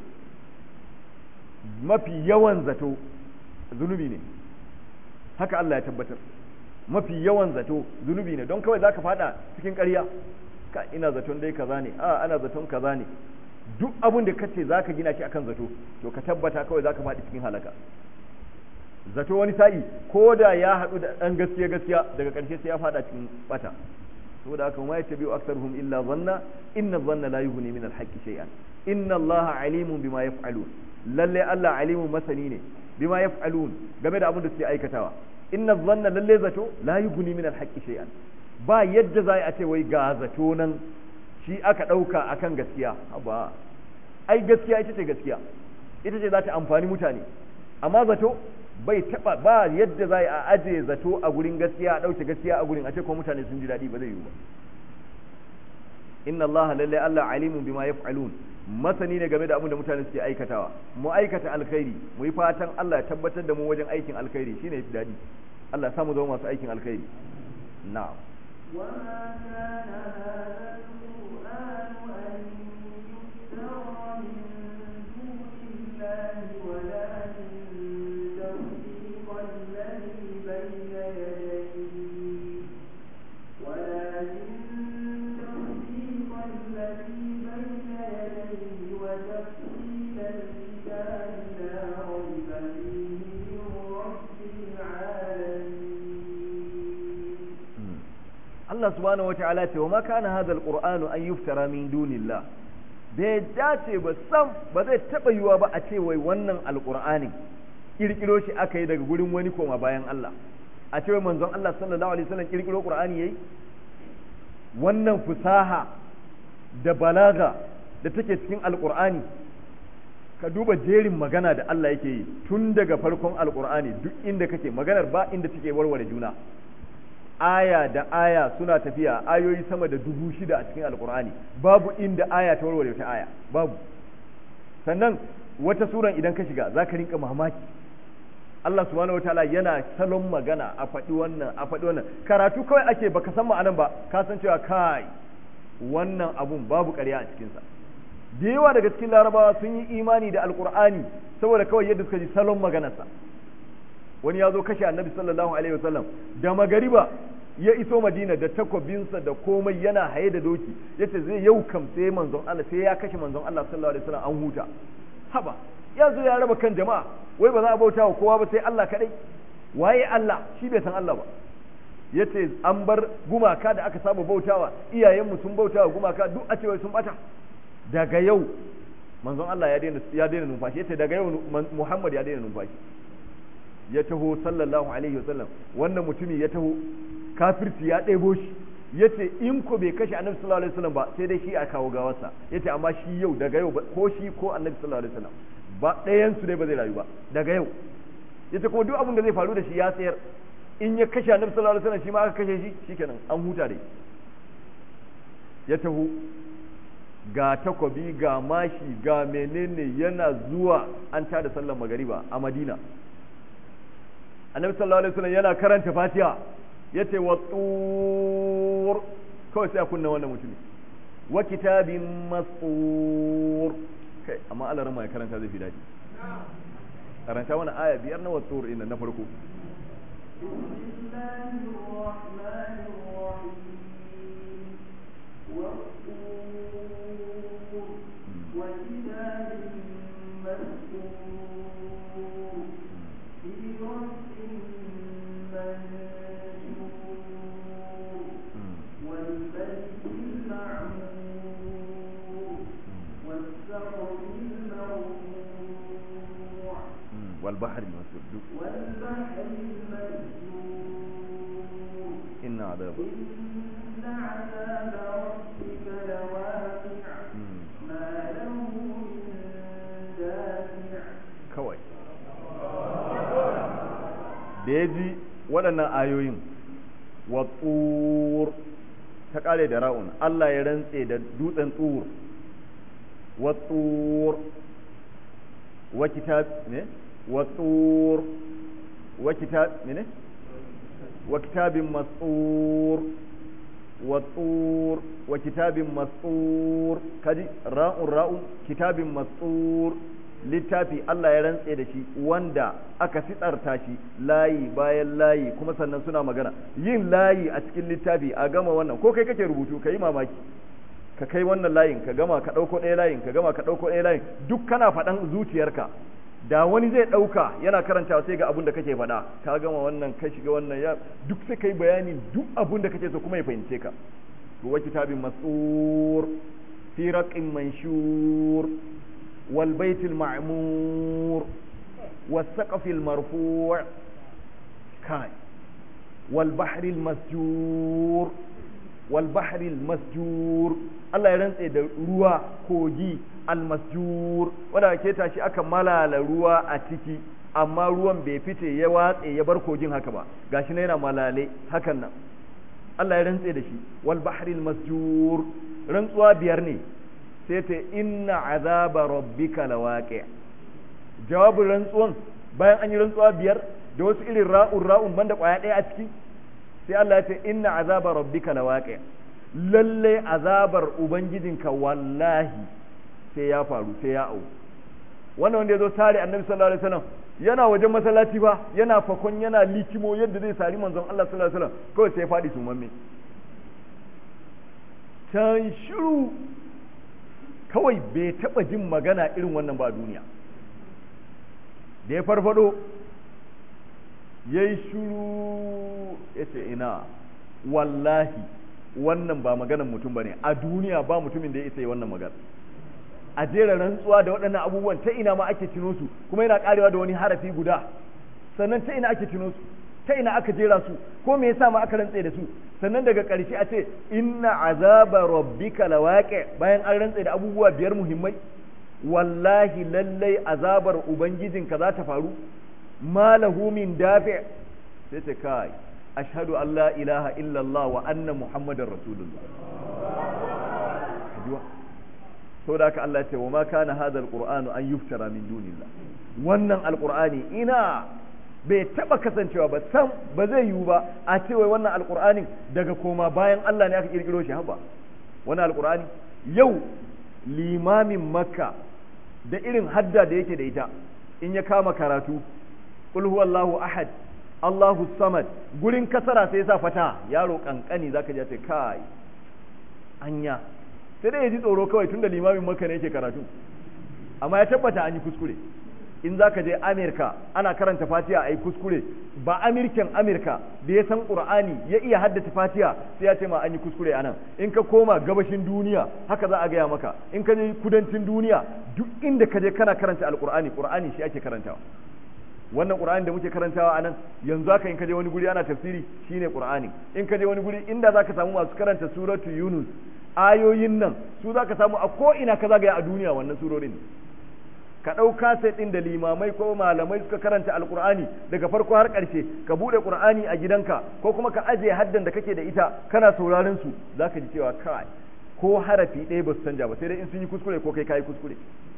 mafi yawan zato zunubi ne haka Allah ya tabbatar mafi yawan zato zunubi ne don kawai zaka fada cikin ƙarya ka ina zaton dai kaza ne a ana zaton kaza ne duk abin da kace zaka gina shi akan zato to ka tabbata kawai zaka faɗi cikin halaka zato wani sa'i ko da ya haɗu da ɗan gaskiya gaskiya daga ƙarshe sai ya faɗa cikin bata saboda haka ma yattabi'u aktharuhum illa dhanna inna dhanna la yughni min al-haqqi shay'an inna allaha alimun bima yaf'alun lalle Allah alimun masani ne bima yaf'alun game da abin da suke aikatawa inna dhanna lalle zato la yughni min al-haqqi shay'an ba yadda za a ce wai ga zato nan shi aka ɗauka akan gaskiya ba ai gaskiya ita ce gaskiya ita ce za ta amfani mutane amma zato bai taba ba yadda za a aje zato a gurin gaskiya a ɗauke gaskiya a gurin a ce ko mutane sun ji daɗi ba zai yiwu ba inna allaha lalle allah alimun bima yaf'alun masani ne game da abin da mutane suke aikatawa mu aikata alkhairi mu yi fatan Allah ya tabbatar da mu wajen aikin alkhairi shine yafi daɗi Allah ya samu zama masu aikin alkhairi na'am وما كان هذا القرآن أن يفترى من دون الله ولكن تصديق الذي بين يديه ولكن تصديق الذي بين يديه وتفصيل الكتاب لا ريب فيه من رب العالمين Allah subhanahu wata'ala ce wa ma kana hadha alqur'anu an yuftara min dunillah bai dace ba sam ba zai taba yiwa ba a ce wai wannan alqur'ani kirkiro shi aka yi daga gurin wani koma bayan Allah a ce wai manzon Allah sallallahu alaihi wasallam kirkiro qur'ani yayi wannan fusaha da balaga da take cikin alqur'ani ka duba jerin magana da Allah yake yi tun daga farkon alqur'ani duk inda kake maganar ba inda take warware juna aya da aya suna tafiya ayoyi sama da dubu shida a cikin alkur'ani babu inda aya ta warware wata aya babu sannan wata suran idan ka shiga za ka rinka mamaki Allah subhanahu wataala yana salon magana a faɗi wannan a faɗi wannan karatu kawai ake baka san ma'anan ba ka san cewa kai wannan abun babu ƙarya a cikinsa da yawa daga cikin larabawa sun yi imani da alkur'ani saboda kawai yadda suka ji salon maganarsa wani ya zo kashe annabi sallallahu alaihi wasallam da magariba ya iso madina da takwabinsa da komai yana haye da doki yace zai yau kam sai manzon Allah sai ya kashe manzon Allah sallallahu alaihi wasallam an huta haba ya zo ya raba kan jama'a wai ba za a bauta wa kowa ba sai Allah kadai waye Allah shi bai san Allah ba yace an bar gumaka da aka saba bautawa iyayenmu sun bautawa gumaka duk a cewa sun bata daga yau manzon Allah ya daina ya daina numfashi yace daga yau Muhammad ya daina numfashi ya taho sallallahu alaihi wasallam wannan mutumi ya taho kafirci ya ɗebo shi ya ce in ko bai kashe annabi sallallahu alaihi wasallam ba sai dai shi a kawo gawarsa ya ce amma shi yau daga yau ko shi ko annabi sallallahu alaihi wasallam ba ɗayan su dai ba zai rayu ba daga yau ya ce kuma duk abin da zai faru da shi ya tsayar in ya kashe annabi sallallahu alaihi wasallam shi ma aka kashe shi shikenan an huta dai ya taho ga takwabi ga mashi ga menene yana zuwa an tada sallar magariba a madina annabi sallallahu alaihi wasallam yana karanta fatiha yace wa tur kawai sai a kunna wannan mutumi wa kitabin mastur kai amma Allah rama ya karanta zai fi daɗi karanta wani aya biyar na wa tur ina na farko بسم الله الرحمن الرحيم والطور وكتاب مسطور في رق منشور والبيت المعمور والسقف المرفوع والبحر المسجود والبحر المسجور إن عذاب إن عذاب ربك لواقع ما له من دافع kawai da ya ji waɗannan ayoyin wa tsur ta kare da ra'un Allah ya rantse da dutsen tsur wa tsur wa kitab ne wa tsur wa kitab ne wa kitabin mas'ur wa tsur wa kitabin mas'ur kaji ra'un ra'un kitabin mas'ur littafi Allah ya rantse da shi wanda aka fitsarta shi layi bayan layi kuma sannan suna magana yin layi a cikin littafi a gama wannan ko kai kake rubutu ka yi mamaki ka kai wannan layin ka gama ka ɗauko ɗaya layin ka gama ka ɗauko ɗaya layin duk kana faɗan zuciyarka da wani zai ɗauka yana karantawa sai ga abin da kake faɗa ka gama wannan ka shiga wannan ya duk sai kai bayani duk abin da kake so kuma ya fahimce ka wa kitabin masur fi raqin manshur والبيت المعمور والسقف المرفوع كاي والبحر المسجور والبحر المسجور Allah ya rantse da ruwa kogi almasjur wanda ke tashi aka malala ruwa a ciki amma ruwan bai fice ya watse ya bar kogin haka ba gashi na yana malale hakan nan Allah ya rantse da shi wal bahril masjur rantsuwa biyar ne sai ta inna azaba rabbika lawaqi jawabin rantsuwan bayan an yi rantsuwa biyar da wasu irin ra'un ra'un banda kwaya ɗaya a ciki sai Allah ya ce inna azaba rabbika lawaqi lalle azabar ubangijinka wallahi sai ya faru sai ya au wannan wanda ya zo sare annabi sallallahu alaihi wasallam yana wajen masallaci ba yana fakon yana likimo yadda zai sari manzon Allah sallallahu alaihi wasallam kawai sai ya faɗi sumamme can shiru kawai bai taɓa jin magana irin wannan ba duniya da ya farfado ya yi shuru ya ce ina wallahi wannan ba maganan mutum ba ne a duniya ba mutumin da ya isa yi wannan magana a jera rantsuwa da waɗannan abubuwan ta ina ma ake cino su kuma yana ƙarewa da wani harafi guda sannan ta ina ake cino su ta ina aka jera su ko me yasa ma aka rantse da su sannan daga ƙarshe a ce inna azaba rabbika lawaqi bayan an rantse da abubuwa biyar muhimmai wallahi lallai azabar ubangijinka za ta faru ma lahu min dafi sai ta kai ashhadu an la ilaha illallah wa anna muhammadar rasulullah saboda haka Allah ce wa ma kana hadha alqur'anu an yuftara min dunillah wannan alqur'ani ina bai taba kasancewa ba sam ba zai yiwu ba a ce wai wannan alqur'anin daga koma bayan Allah ne aka kirkiro shi haba wannan alqur'ani yau limamin makka da irin hadda da yake da ita in ya kama karatu qul huwallahu ahad Allahu samad gurin kasara sai ya sa fata yaro kankani zaka ji ce kai anya sai dai ya ji tsoro kawai tunda limamin makka ne yake karatu amma ya tabbata an yi kuskure in za ka je amerika ana karanta fatiha a yi kuskure ba amirken amerika da ya san ƙur'ani ya iya haddace fatiha sai ya ce ma an yi kuskure a nan in ka koma gabashin duniya haka za a gaya maka in ka je kudancin duniya duk inda ka je kana karanta alƙur'ani ƙur'ani shi ake karantawa wannan ƙur'ani da muke karantawa a nan yanzu haka in ka je wani guri ana tafsiri shine ƙur'ani in ka je wani guri inda za ka samu masu karanta suratu yunus ayoyin nan su za ka samu a ko ina ka zagaya a duniya wannan surorin ka ɗau kaset ɗin da limamai ko malamai suka karanta alkur'ani daga farko har ƙarshe ka buɗe ƙur'ani a gidanka ko kuma ka ajiye haddan da kake da ita kana sauraron su za ka ji cewa kai ko harafi ɗaya ba su canja ba sai dai in sun yi kuskure ko kai kayi kuskure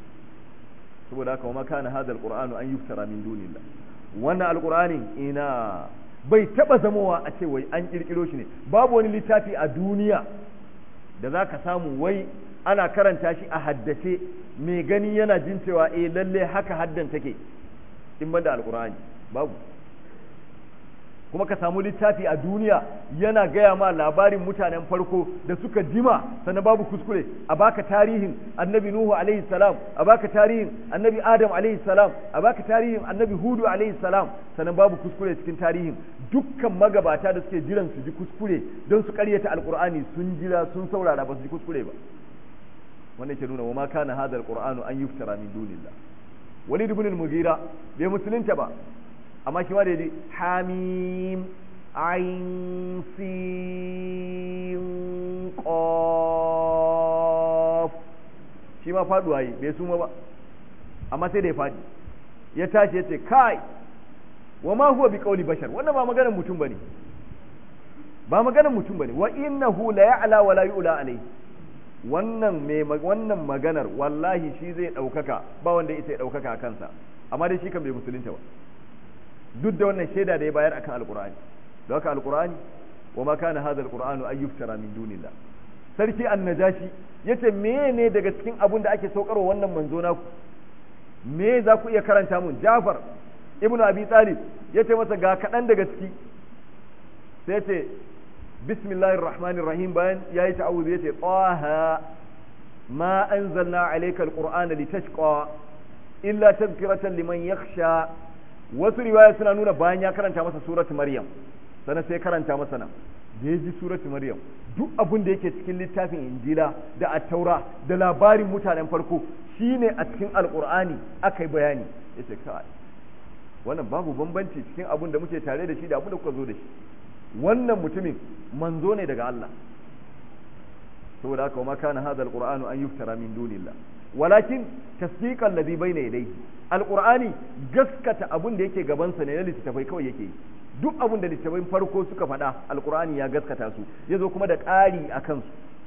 saboda haka ma kana hadal qur'anu an yuftara min dunillah wannan alqur'ani ina bai taba zamowa a ce wai an kirkiro shi ne babu wani littafi a duniya da za ka samu wai ana karanta shi a haddace mai gani yana jin cewa eh lalle haka haddan take in banda alqur'ani babu kuma ka samu littafi a duniya yana gaya ma labarin mutanen farko da suka jima sannan babu kuskure a baka tarihin annabi nuhu alaihi salam a baka tarihin annabi adam alaihi salam a baka tarihin annabi hudu alaihi salam sannan babu kuskure cikin tarihin dukkan magabata da suke jiran su ji kuskure don su karyata alqur'ani sun jira sun saurara ba su ji kuskure ba wannan ke nuna wa ma kana hadha alqur'anu an yuftara min dunillah walid ibn al-mughira bai musulunta ba amma shi ma da yaji hamim ain sin qaf shi ma faduwa yi bai suma ba amma sai da ya fadi ya tashi ya ce kai wa ma huwa bi qawli bashar wannan ba maganar mutum bane ba maganar mutum bane wa innahu la ya'la wa la yu'la alayhi wannan me wannan maganar wallahi shi zai daukaka ba wanda yake daukaka a kansa amma dai shi kan bai musulunta ba duk da wannan shaida da ya bayar akan alqur'ani don haka alqur'ani wa ma kana hadha alqur'anu ay yuftara min dunillah sarki annajashi yace ne daga cikin abun da ake saukarwa wannan manzo naku me za ku iya karanta mun Jafar ibnu Abi Talib yace masa ga kadan daga ciki sai yace bismillahir rahmanir rahim bayan yayi ta'awuz yace taha ma anzalna alayka alqur'ana litashqa illa tadhkiratan liman yakhsha wasu riwaya suna nuna bayan ya karanta masa suratu maryam sannan sai karanta masa nan da ya ji suratu maryam duk abin da yake cikin littafin injila da attaura da labarin mutanen farko shine a cikin alkur'ani aka yi bayani ya ce kai wannan babu bambanci cikin abin da muke tare da shi da abin da kuka zo da shi wannan mutumin manzo ne daga Allah saboda haka ma kana hadha alqur'anu an yuftara min dunillah walakin tasdiqan ladhi bayna yadayhi alqur'ani gaskata abin da yake gaban sa ne na littafai kawai yake yi duk abin da littafin farko suka faɗa alkur'ani ya gaskata su ya zo kuma da ƙari a kansu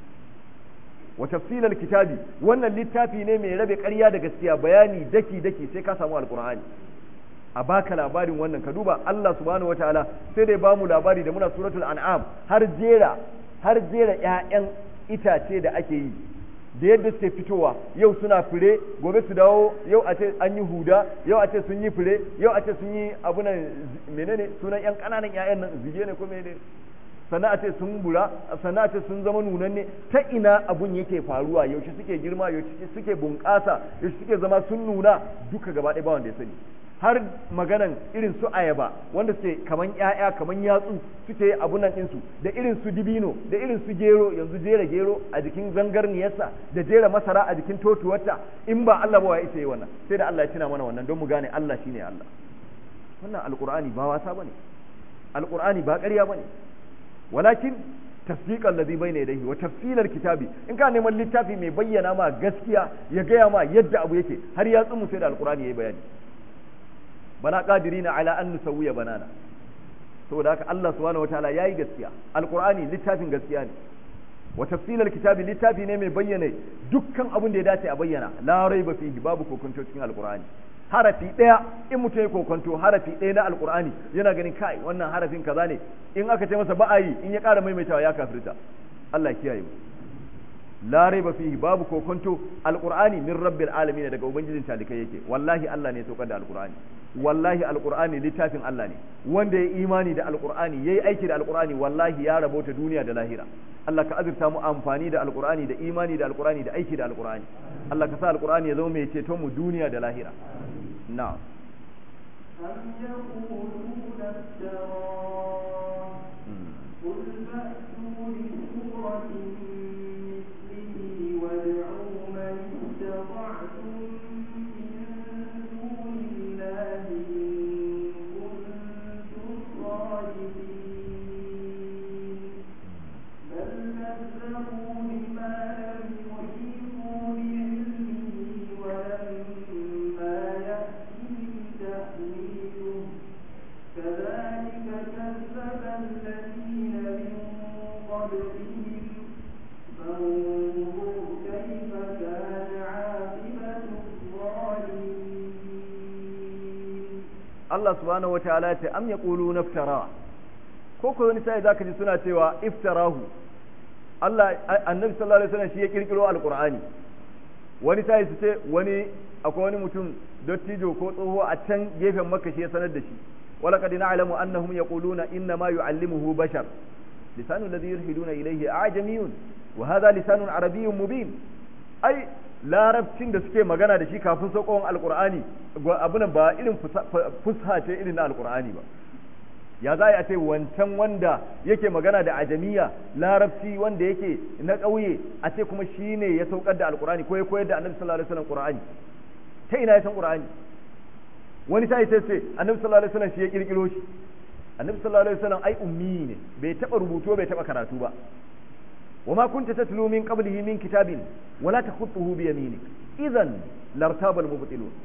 wa tafsilal kitabi wannan littafi ne mai rabe ƙarya da gaskiya bayani daki daki sai ka samu alkur'ani a baka labarin wannan ka duba Allah subhanahu wataala sai dai bamu labari da muna suratul an'am har jera har jera ƴaƴan itace da ake yi da yadda suke fitowa yau suna fure gobe su dawo yau a ce an yi huda yau a ce sun yi fure yau a ce sun yi abunan menene sunan yan kananan ƴaƴan nan zige ne ko menene sannan a ce sun bura sannan a ce sun zama nunanne ta ina abun yake faruwa yaushe suke girma yaushe suke bunƙasa yaushe suke zama sun nuna duka gaba ɗaya ba wanda ya sani har maganan irin su ayaba wanda suke kaman ƴaƴa kaman yatsu suke abunan ɗinsu da irin su dibino da irin su gero yanzu jera gero a jikin zangarniyarsa da jera masara a jikin totuwarta in ba Allah ba ya isa yi wannan sai da Allah ya tuna mana wannan don mu gane Allah shine Allah wannan alqur'ani ba wasa bane alqur'ani ba ƙarya bane walakin tasdiqan ladhi bayna yadayhi wa tafsilal kitabi in ka neman littafi mai bayyana ma gaskiya ya gaya ma yadda abu yake har ya tsumu sai da alqur'ani yayi bayani bana qadirina ala an nusawwiya banana saboda haka Allah subhanahu wataala yayi gaskiya alqur'ani littafin gaskiya ne wa tafsilal kitabi littafi ne mai bayyana dukkan abin da ya dace a bayyana la raiba fihi babu kokonto cikin alqur'ani harafi daya in mutum ya kokonto harafi daya na alqur'ani yana ganin kai wannan harafin kaza ne in aka ce masa ba'ayi in ya ƙara maimaitawa ya kafirta Allah ya kiyaye mu la raiba fihi babu kokonto alqur'ani min rabbil alamin daga ubangijin talikai yake wallahi Allah ne ya saukar da alqur'ani wallahi alqur'ani littafin Allah ne wanda ya imani da alqur'ani yayi aiki da alqur'ani wallahi ya rabota duniya da lahira Allah ka azurta mu amfani da alqur'ani da imani da alqur'ani da aiki da alqur'ani Allah ka sa alqur'ani ya zama mai ceton mu duniya da lahira na'am أم يقولون افتراه قل فأتوا بسورة مثله وادعوا من استطعتم من دون الله إن كنتم صادقين بل كذبوا بما لم يحيطوا بعلمه ولما يأتهم تأويله كذلك كذب الذين من قبلهم فانظر كيف كان عاقبة الظالمين Allah subhanahu wataala ya ce am yaquluna iftara ko ko wani sai zaka ji suna cewa iftarahu Allah annabi sallallahu alaihi wasallam shi ya kirkiro alqur'ani wani sai su ce wani akwai wani mutum dattijo ko tsoho a can gefen makka shi ya sanar da shi wala qad na'lamu annahum yaquluna inna ma yu'allimuhu bashar lisanu alladhi yulhiduna ilayhi a'jamiyun wa hadha lisanun arabiyyun mubin ai larabcin da suke magana da shi kafin saukon alkur'ani abunan ba irin fusha ce irin na alkur'ani ba ya za a ce wancan wanda yake magana da ajamiya larabci wanda yake na ƙauye a ce kuma shi ne ya saukar da alkur'ani ko ya koyar da annabi sallallahu alaihi wasallam qur'ani ta ina ya san qur'ani wani sai sai ce annabi sallallahu alaihi wasallam shi ya kirkiro shi annabi sallallahu alaihi wasallam ai ummi ne bai taba rubutu bai taba karatu ba وما كنت تتلو من قبله من كتاب ولا تخطه بيمينك إذا لارتاب المبطلون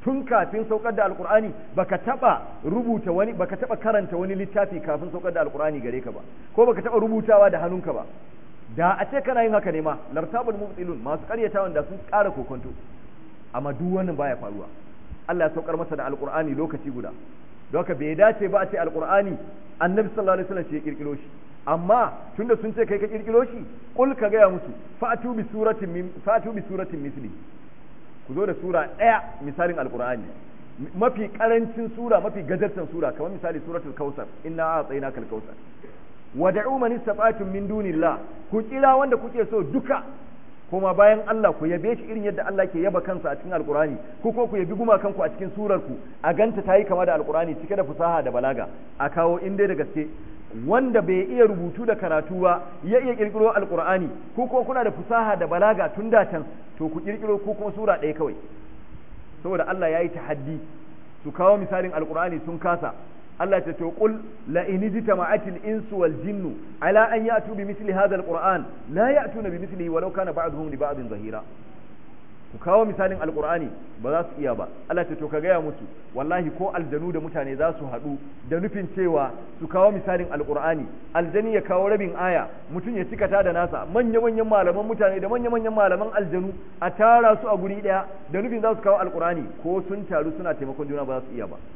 tun kafin saukar da alkur'ani baka taba rubuta wani baka taba karanta wani littafi kafin saukar da alkur'ani gare ka ba ko baka taba rubutawa da hannunka ba da a ce kana yin haka ne ma lartabul mubtilun masu karyatawan da sun ƙara kokonto amma duk wannan baya faruwa Allah ya saukar masa da alkur'ani lokaci guda don haka bai dace ba a ce alkur'ani annabi sallallahu alaihi wasallam shi ya kirkiro shi amma tunda sun ce kai ka kirkiro shi kul ka gaya musu fa'atu bi suratin min fa'atu bi suratin misli ku zo da sura ɗaya misalin alkur'ani mafi karancin sura mafi gajartan sura kamar misali suratul kausar inna a'tainaka al-kausar wad'u man istata'tum min dunillah ku kira wanda kuke so duka kuma bayan Allah ku yabe shi irin yadda Allah ke yaba kansa a cikin alkur'ani ku ko ku yabi gumakan ku a cikin surar ku a ganta tayi kama da alkur'ani cike da fasaha da balaga a kawo in dai da gaske wanda bai iya rubutu da karatu ba ya iya kirkiro alkur'ani ku ko kuna da fasaha da balaga tun da can to ku kirkiro ku kuma sura ɗaya kawai saboda Allah ya yi tahaddi su kawo misalin alkur'ani sun kasa Allah ta to qul la in jitama'atil insu wal jinnu ala an ya'tu bi misli hadha alquran la ya'tuna bi mislihi walau kana ba'dhum li ba'din zahira ku kawo misalin alqur'ani ba za su iya ba Allah ta to ka gaya musu wallahi ko aljanu da mutane za su haɗu da nufin cewa su kawo misalin alqur'ani aljani ya kawo rabin aya mutum ya cikata da nasa manya manyan malaman mutane da manya manyan malaman aljanu a tara su a guri daya da nufin za su kawo alqur'ani ko sun taru suna taimakon juna ba za su iya ba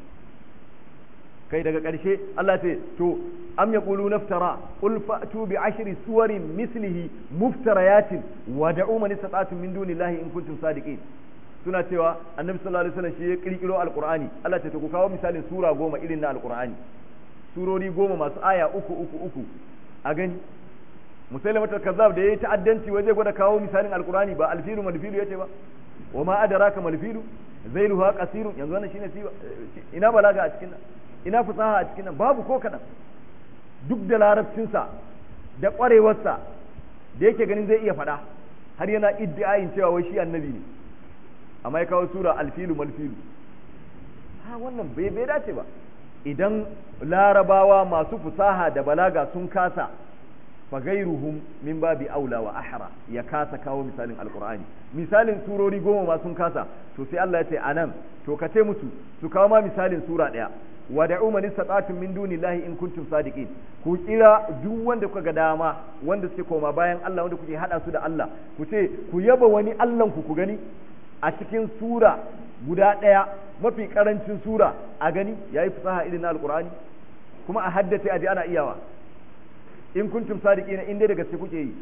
kai daga ƙarshe Allah ce to am yaqulu naftara qul fa'tu bi ashri suwarin mislihi muftarayatin wa da'u man istata'tum min dunillahi in kuntum sadiqin suna cewa annabi sallallahu alaihi wasallam shi ya kirkiro alqur'ani Allah ce to ku kawo misalin sura goma irin na alqur'ani surori goma masu aya uku uku uku a gani musailamatul kazzab da yayi ta'addanci waje gwada kawo misalin alqur'ani ba alfilu malfilu yace ba wa ma adraka malfilu zailuha qasirun yanzu wannan shine ina balaga a cikin nan ina fasaha a cikin nan babu ko kaɗan duk da larabcinsa da ƙwarewarsa da yake ganin zai iya faɗa har yana iddiayin cewa wai shi annabi ne amma ya kawo sura alfilu malfilu ha wannan bai bai dace ba idan larabawa masu fasaha da balaga sun kasa fagairuhum min babi aula wa ahra ya kasa kawo misalin alqur'ani misalin surori goma ma sun kasa to sai Allah ya ce anan to ka ce musu su kawo ma misalin sura daya wada'u man istata'tum min dunillahi in kuntum sadiqin ku kira duk wanda kuka ga dama wanda suke koma bayan Allah wanda kuke hada su da Allah ku ce ku yaba wani Allah ku ku gani a cikin sura guda daya mafi karancin sura a gani yayi fasaha irin na alqur'ani kuma a haddace aje ana iyawa in kuntum sadiqina in dai da gaske kuke yi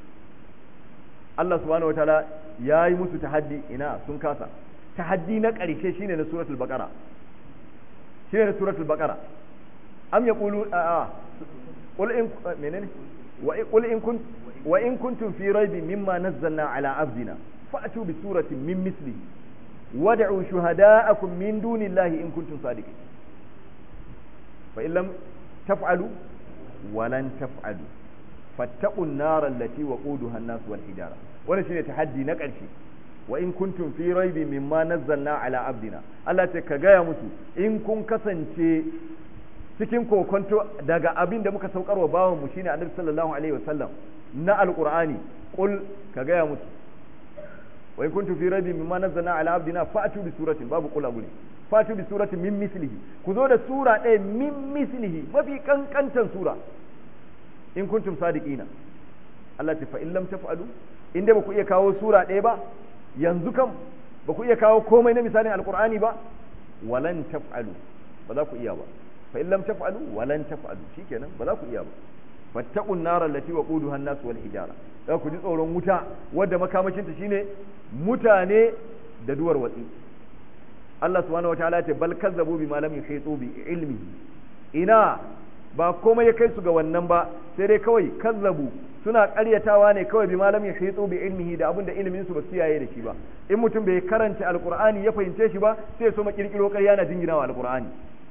Allah subhanahu wataala yayi musu tahaddi ina sun kasa tahaddi na ƙarshe shine na suratul baqara shine na suratul baqara am yaqulu a a qul in menene wa qul in kunt wa in kuntum fi raibin mimma nazzalna ala abdina fa'tu bi suratin min misli wad'u shuhada'akum min dunillahi in kuntum sadiqin fa in lam taf'alu ولن تفعلوا فاتقوا النار التي وقودها الناس والحجارة wannan shine tahaddi na ƙarshe wa in kuntum fi raibin mimma nazzalna ala abdina Allah ce ka gaya musu in kun kasance cikin kokonto daga abin da muka saukar wa bawan mu shine Annabi sallallahu alaihi wasallam na alqur'ani qul ka gaya musu wa in kuntum fi raibin mimma nazzalna ala abdina fa'tu bi suratin babu qul abu fatu bi suratin min mislihi ku zo da sura ɗaya min mislihi mafi kankantan sura in kuntum sadiqina Allah ta fa in lam taf'alu in dai ba ku iya kawo sura ɗaya ba yanzu kam ba ku iya kawo komai na misalin alqur'ani ba walan taf'alu ba za ku iya ba fa in lam taf'alu walan taf'alu shikenan ba za ku iya ba fattaqun nar allati waquduha an-nas wal hijara da ku ji tsoron wuta wadda makamashinta shine mutane da duwar watsi Allah subhanahu wataala ya ce bal kazzabu bima lam yuhitu bi ilmihi ina ba komai ya kai su ga wannan ba sai dai kawai kazzabu suna ƙaryatawa ne kawai bima lam yuhitu bi ilmihi da abin da ilimin su ba su yaye da shi ba in mutum bai karanta alqur'ani ya fahimce shi ba sai ya so makirkiro ƙarya na jinginawa alqur'ani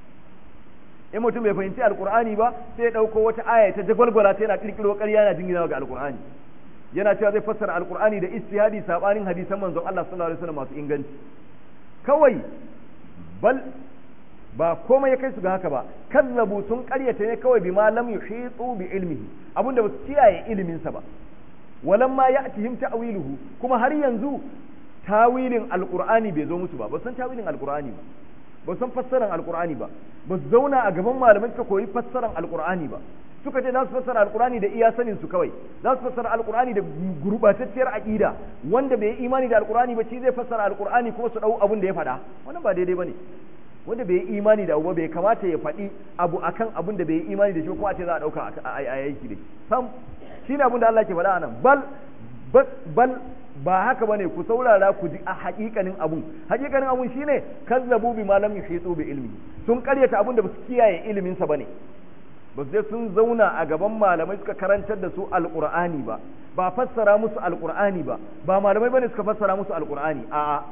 in mutum bai fahimci alqur'ani ba sai ya dauko wata aya ta jagwalgwala ta yana kirkiro ƙarya na jinginawa ga alqur'ani yana cewa zai fassara alqur'ani da istihadi sabanin hadisan manzon Allah sallallahu alaihi wasallam masu inganci kawai bal ba komai ya kai su ga haka ba kazzabu sun karyata ne kawai bima lam yuhitu bi ilmihi abinda ba su kiyaye ilimin sa ba walam ma ya'tihim ta'wiluhu kuma har yanzu tawilin alqur'ani bai zo musu ba ba san tawilin alqur'ani ba ba san fassaran alqur'ani ba ba su zauna a gaban malamai suka koyi fassaran alqur'ani ba suka ce za su fassara alqur'ani da iya sanin su kawai za su fassara alqur'ani da gurbatacciyar aqida wanda bai yi imani da alqur'ani ba shi zai fassara alqur'ani kuma su dau abin da ya faɗa wannan ba daidai bane wanda bai yi imani da abu ba bai kamata ya faɗi abu akan abin da bai yi imani da shi ko a ce za a ɗauka a aiki da sam shi ne abin da Allah ke faɗa anan bal bal ba haka bane ku saurara ku ji a haƙiƙanin abun haƙiƙanin abun shine kazzabu bi malam yuhitu bi ilmi sun karyata abun da ba su kiyaye ilimin sa bane ba su je sun zauna a gaban malamai suka karantar da su alqur'ani ba ba fassara musu alqur'ani ba ba malamai bane suka fassara musu alqur'ani a'a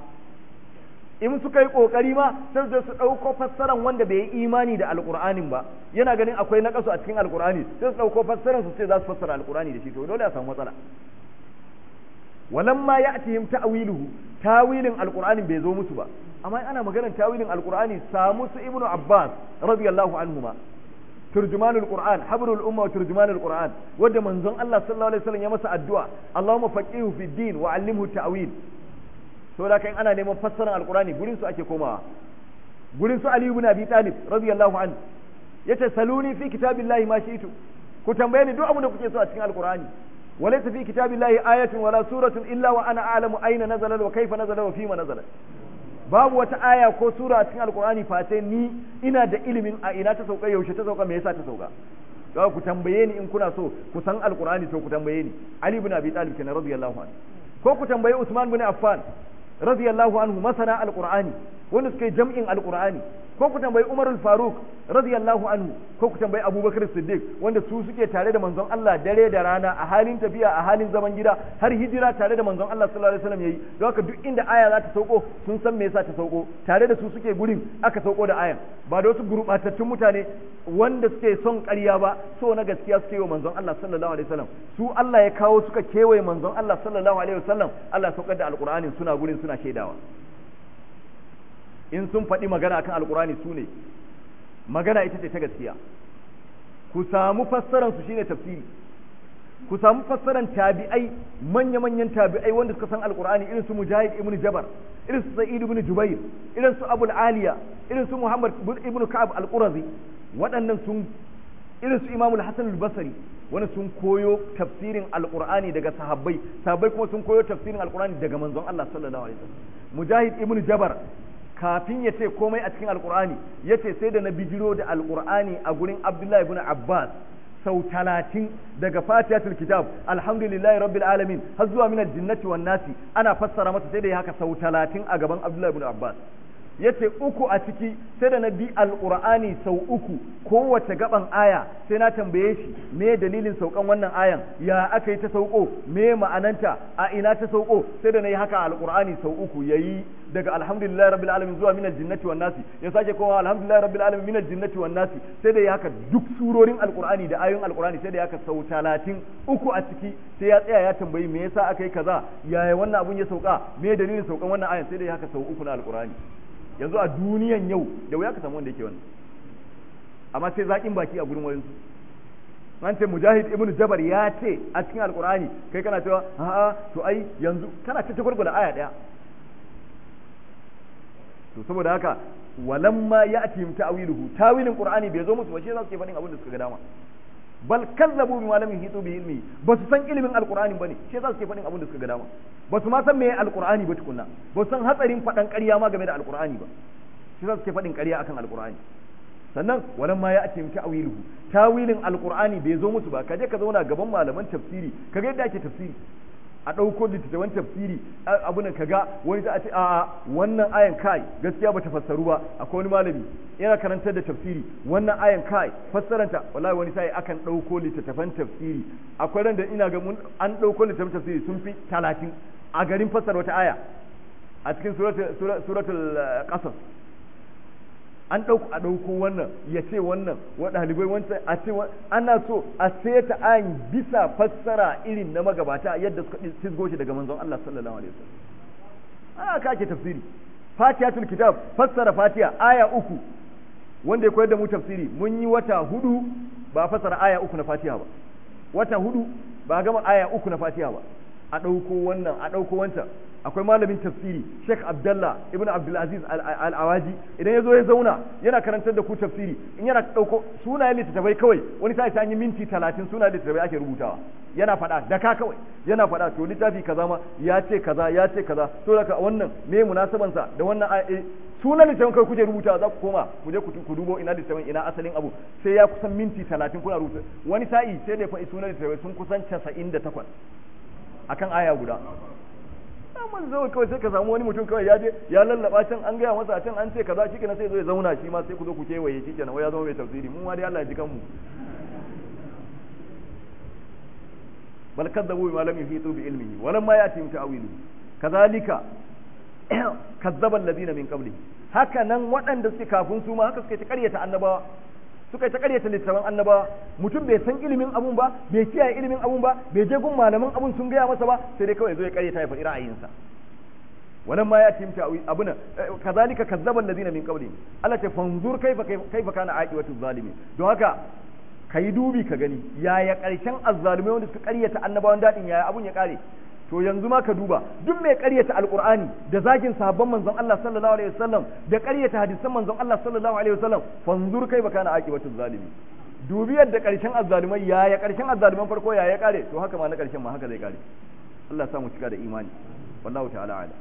in suka yi kokari ma sai su su dauko fassaran wanda bai yi imani da alqur'anin ba yana ganin akwai nakasu a cikin alqur'ani sai su dauko fassaran su ce za su fassara alqur'ani da shi to dole a samu matsala walamma ya'tihim ta'wiluhu tawilin alqur'anin bai zo musu ba amma ana maganar tawilin alqur'ani samu su ibnu abbas radiyallahu anhuma turjumanul qur'an habrul umma wa turjumanul qur'an wanda manzon Allah sallallahu alaihi wasallam ya masa addu'a Allahumma faqihu fid din wa 'allimhu ta'wil saboda kan ana neman fassarar alqur'ani gurin su ake komawa gurin su ali ibn abi talib radiyallahu anhu yace saluni fi kitabillahi ma shi'tu ku tambaye ni duk abin da kuke so a cikin alqur'ani وليس في كتاب الله آية ولا سورة إلا وأنا أعلم أين نزل وكيف نزل وفيما نزل babu wata aya ko sura a cikin alkur'ani face ni ina da ilimin a ina ta sauka yaushe ta sauka me yasa ta sauka ga ku tambaye ni in kuna so ku san alkur'ani to ku tambaye ni ali ibn abi talib kenan radiyallahu anhu ko ku tambaye usman ibn affan radiyallahu anhu masana alkur'ani wanda suka yi jam'in alkur'ani ko ku tambayi Umar al-Faruq radiyallahu anhu ko ku tambayi Abubakar Siddiq wanda su suke tare da manzon Allah dare da rana a halin tafiya a halin zaman gida har hijira tare da manzon Allah sallallahu alaihi wasallam yayi don haka duk inda aya za ta sauko sun san me yasa ta sauko tare da su suke gurin aka sauko da ayan ba da wasu gurbatattun mutane wanda suke son ƙarya ba so na gaskiya suke yi wa manzon Allah sallallahu alaihi wasallam su Allah ya kawo suka kewaye manzon Allah sallallahu alaihi wasallam Allah saukar da alqur'anin suna gurin suna shaidawa in sun faɗi magana akan alkurani su ne magana ita ce ta gaskiya ku samu fassaran su shine tafsiri ku samu fassaran tabi'ai manya-manyan tabi'ai wanda suka san alkurani irin su mujahid ibn jabar irin su sa'id ibn jubair irin su abul aliya irin su muhammad ibn ka'ab al-qurazi waɗannan sun irin su imamul hasan al-basri wani sun koyo tafsirin alkur'ani daga sahabbai sahabbai kuma sun koyo tafsirin alkur'ani daga manzon Allah sallallahu alaihi wasallam mujahid ibn jabar kafin ya ce komai a cikin alkur'ani ya ce sai da na bijiro da alkur'ani a gurin abdullahi ibn abbas sau talatin daga fatihatul kitab alhamdulillahi rabbil alamin har zuwa min aljinnati wan nasi ana fassara masa sai da ya haka sau talatin a gaban abdullahi ibn abbas yace uku a ciki sai da na bi alqur'ani sau uku kowace gaban aya sai na tambaye shi me dalilin saukan wannan ayan ya aka yi ta sauko me ma'ananta a ina ta sauko sai da na yi haka alqur'ani sau uku yayi daga alhamdulillahi rabbil alamin zuwa minal jinnati wan nasi ya sake kowa alhamdulillahi rabbil alamin minal jinnati wan nasi sai da ya haka duk surorin alqur'ani da ayoyin alqur'ani sai da ya haka sau talatin uku a ciki sai ya tsaya ya tambayi me yasa aka yi kaza yaya wannan abun ya sauka me dalilin saukan wannan ayan sai da ya haka sau uku na alqur'ani yanzu a duniyan yau da wuya ka samu wanda yake wannan amma sai zaƙin baki a gurin wayansu an ce mujahid ibnu jabar ya ce a cikin alqur'ani kai kana cewa a'a to ai yanzu kana ta gurgurda aya daya to saboda haka walamma ya'tihim ta'wiluhu tawilin qur'ani bai zo musu ba shi za su ke faɗin abin da suka ga dama bal kazzabu bima lam yuhitu bi ilmi ba su san ilimin alqur'ani bane shi za su ke faɗin abin da suka ga dama ba su ma san meye alqur'ani ba tukunna ba su san hatsarin faɗan ƙarya ma game da alqur'ani ba shi za su ke faɗin ƙarya akan alqur'ani sannan walan ma ya ake ta'wiluhu tawilin alqur'ani bai zo musu ba kaje ka zauna gaban malaman tafsiri kaga yadda ake tafsiri a ɗauko littattafan tafsiri abu nan kaga wani ta ce a'a wannan ayan kai gaskiya bata fassaru ba akwai wani malami yana karantar da tafsiri wannan ayan kai fassaranta wallahi wani sai akan ɗauko littattafan tafsiri akwai ran da ina ga mun an ɗauko littattafan tafsiri sun fi talatin a garin fassara wata aya a cikin suratul qasas an ɗauko a ɗauko wannan ya ce wannan wa ɗalibai wancan a ce ana so a seta an bisa fassara irin na magabata yadda suka fisgo shi daga manzon Allah sallallahu alaihi wasallam aka ake tafsiri fatihatul kitab fassara fatiha aya uku wanda ya koyar da mu tafsiri mun yi wata hudu ba fassara aya uku na fatiha ba wata hudu ba gama aya uku na fatiha ba a ɗauko wannan a ɗauko wancan akwai malamin tafsiri Sheikh Abdullah Ibn Abdulaziz Al-Awaji idan ya zo ya zauna yana karantar da ku tafsiri in yana ɗauko sunayen littattafai kawai wani sai an yi minti talatin sunayen littattafai ake rubutawa yana faɗa da ka kawai yana faɗa to littafi kaza ma ya ce kaza ya ce kaza to daga wannan me munasabansa da wannan sunan littafin kai kuke rubuta za ku koma ku je ku dubo ina littafin ina asalin abu sai ya kusan minti talatin kuna rubuta wani sa'i sai da faɗi sunan littafin sun kusan casa'in da takwas akan aya guda man zo kawai sai ka samu wani mutum kawai ya je ya lallaba can an gaya masa can an ce kaza shikenan sai zo ya zauna shi ma sai ku zo ku kewaye shikenan wai ya zama mai tafsiri mun ma dai Allah ya ji kanmu bal kadzabu bima lam yuhitu bi ilmihi wa lam ya'tihim ta'wilu kadhalika kazzaba alladhina min qabli haka nan waɗanda suke kafin su ma haka suka ta ƙaryata annabawa suka yi ta ƙaryata littattafan annabawa mutum bai san ilimin abun ba bai kiyaye ilimin abun ba bai je gun malaman abun sun gaya masa ba sai dai kawai zo ya ƙaryata ya faɗi ra'ayinsa wannan ma ya timta abuna kazalika kazzaba alladhina min qablihim Allah ta fanzur kaifa kaifa kana aqibatu zalimin don haka kai dubi ka gani yaya ƙarshen azzalumai wanda suka ƙaryata annabawan dadin yaya abun ya ƙare to yanzu ma ka duba duk mai ƙaryata alƙur'ani da zagin sahabban manzon Allah sallallahu alaihi wasallam da ƙaryata hadisan manzon Allah sallallahu alaihi wasallam fanzur kai baka na aqibatu zalimi dubi yadda ƙarshen azzalumai yaya ƙarshen azzaluman farko yaya kare to haka ma na ƙarshen ma haka zai kare Allah ya sa mu cika da imani wallahu ta'ala ala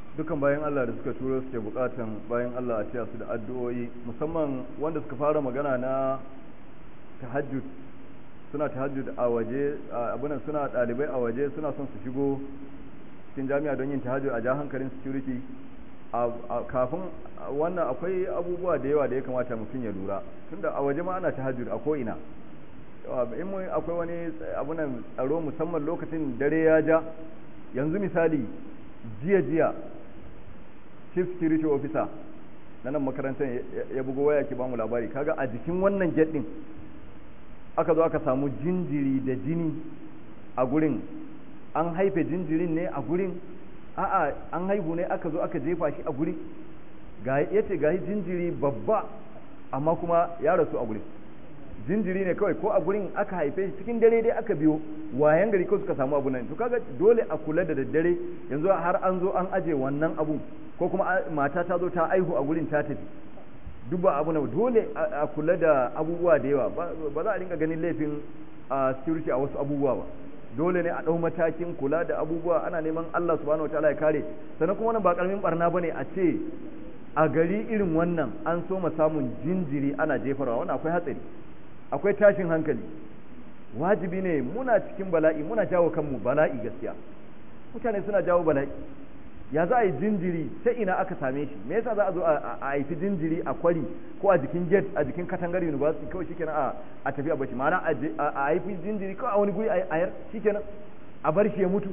dukan bayan Allah da suka turo suke bukatan bayan Allah a ciya su da addu'o'i musamman wanda suka fara magana na tahajjud suna tahajjud a waje abunan suna dalibai a waje suna son su shigo cikin jami'a don yin tahajjud a ja hankalin security kafin wannan akwai abubuwa da yawa da ya kamata mutum ya lura tunda a waje ma ana tahajjud a ko ina in akwai wani abunan tsaro musamman lokacin dare ya ja yanzu misali jiya jiya chief security officer na nan makarantar ya bugo waya ke bamu labari kaga a jikin wannan jet din aka zo aka samu jinjiri da jini a gurin an haife jinjirin ne a gurin a'a an haihu ne aka zo aka jefa shi a guri ga yace ga jinjiri babba amma kuma ya rasu a gurin jinjiri ne kawai ko a gurin aka haife shi cikin dare dai aka biyo wayan gari ko suka samu abu nan to kaga dole a kula da daddare yanzu har an zo an aje wannan abun ko kuma mata ta zo ta aihu a gurin ta tafi duk ba abu na dole a kula da abubuwa da yawa ba za a rinka ganin laifin security a wasu abubuwa ba dole ne a ɗau matakin kula da abubuwa ana neman Allah subhanahu wataala ya kare sannan kuma wannan ba karamin barna bane a ce a gari irin wannan an so samun jinjiri ana jefarwa wannan akwai hatsari akwai tashin hankali wajibi ne muna cikin bala'i muna jawo kanmu bala'i gaskiya mutane suna jawo bala'i ya za a yi jinjiri ta ina aka same shi me yasa za a zo a haifi jinjiri a kwari ko a jikin gate a jikin katangar university kawai shikenan a a tafi a bashi ma'ana a haifi jinjiri kawai a wani guri a yar shikenan a bar shi ya mutu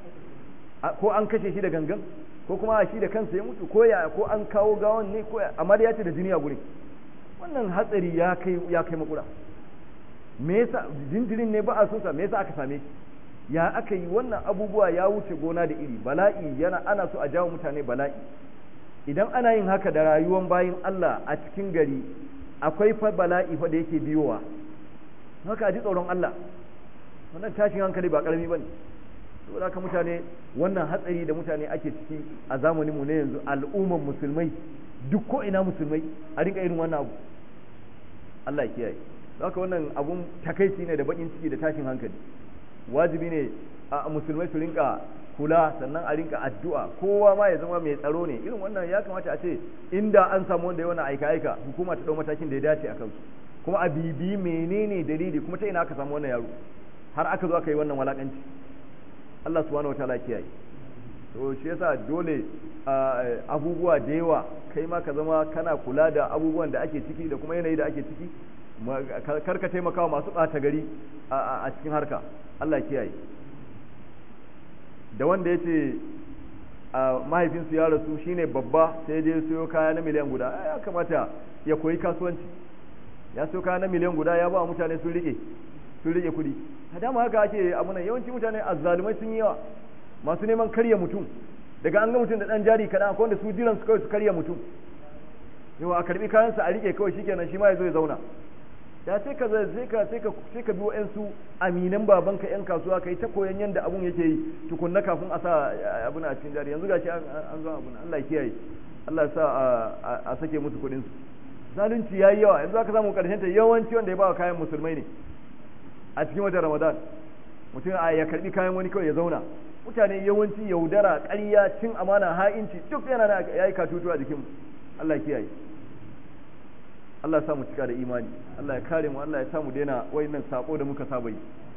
ko an kashe shi da gangan ko kuma shi da kansa ya mutu ko ya ko an kawo gawan ne ko amma ya ce da jini a gurin wannan hatsari ya kai ya kai makura me yasa jinjirin ne ba a so sa me yasa aka same shi ya aka yi wannan abubuwa ya wuce gona da iri bala'i yana ana so a jawo mutane bala'i idan ana yin haka da rayuwar bayin Allah a cikin gari akwai fa bala'i fa da yake biyowa haka a ji tsoron Allah wannan tashin hankali ba karami bane saboda haka mutane wannan hatsari da mutane ake ciki a zamanin mu ne yanzu al'umman musulmai duk ko ina musulmai a rinka irin wannan abu Allah ya kiyaye haka wannan abun takaici ne da bakin ciki da tashin hankali wajibi ne a musulmai su rinka kula sannan a rinka addu'a kowa ma ya zama mai tsaro ne irin wannan ya kamata a ce inda an samu wanda ya wannan aika aika hukuma ta dau matakin da ya dace a kansu kuma a bibi menene dalili kuma ta ina aka samu wannan yaro har aka zo aka yi wannan walakanci Allah subhanahu wataala kiyaye to shi yasa dole abubuwa da yawa kai ma ka zama kana kula da abubuwan da ake ciki da kuma yanayi da ake ciki karka taimakawa masu ɓata gari a cikin harka Allah kiyaye da wanda ya ce mahaifinsu ya rasu shine babba sai je siyo kaya na miliyan guda ya kamata ya koyi kasuwanci ya siyo kaya na miliyan guda ya ba mutane sun rike sun rike kudi a dama haka ake amunan yawanci mutane azzalumai sun yi yawa masu neman karya mutum daga an ga mutum da dan jari kaɗan akwai wanda su jiran su kawai su karya mutum yawa a karbi kayansa a rike kawai shikenan shi ma ya zo ya zauna da sai ka sai ka sai ka sai ka biyo su aminan babanka yan kasuwa kai ta koyan yanda abun yake yi tukunna kafin a sa abun a cikin jari yanzu gashi an zo abun Allah ya kiyaye Allah ya sa a sake musu kuɗin su zalunci yayi yawa yanzu aka samu karshen ta yawanci wanda ya ba kayan musulmai ne a cikin watan Ramadan mutum a ya karbi kayan wani kawai ya zauna mutane yawanci yaudara ƙarya cin amana ha'inci duk yana da yayi katutu a jikin Allah ya kiyaye Allah ya samu cika da imani Allah ya kare mu Allah ya samu daina wayannan sako da muka saba yi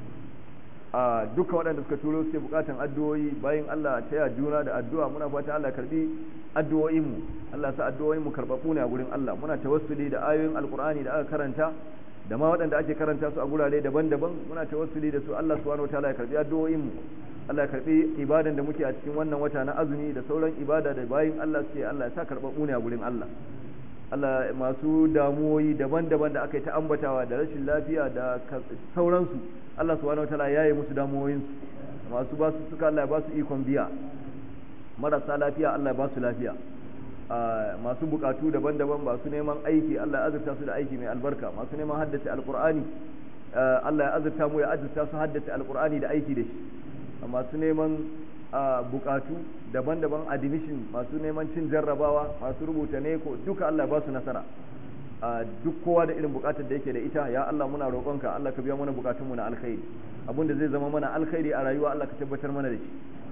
a dukkan waɗanda suka turo suke bukatan addu'o'i bayan Allah ta ya juna da addu'a muna fata Allah karbi addu'o'in mu Allah sa addu'o'in mu karbabu ne a gurin Allah muna tawassuli da ayoyin alqur'ani da aka karanta da ma waɗanda ake karanta su a gurare daban-daban muna tawassuli da su Allah subhanahu wataala ya karbi addu'o'in mu Allah ya karbi ibadan da muke a cikin wannan wata na azumi da sauran ibada da bayin Allah suke Allah ya sa karbabu ne a gurin Allah Allah masu damuwoyi daban-daban da aka yi ta ambatawa da rashin lafiya da sauransu Allah subhanahu wataala ya yi musu damuwoyinsu masu ba su suka Allah ya ba su ikon biya marasa lafiya Allah ya ba su lafiya masu bukatu daban-daban masu neman aiki Allah ya azurta su da aiki mai albarka masu neman haddace alkur'ani Allah ya azurta mu ya azurta su haddace alkur'ani da aiki da shi masu neman bukatu daban-daban admission masu neman cin jarrabawa masu rubuta neko duka Allah ba su nasara duk kowa da irin bukatar da yake da ita ya Allah muna roƙonka Allah ka biya mana bukatunmu na alkhairi abinda zai zama mana alkhairi a rayuwa Allah ka tabbatar mana da shi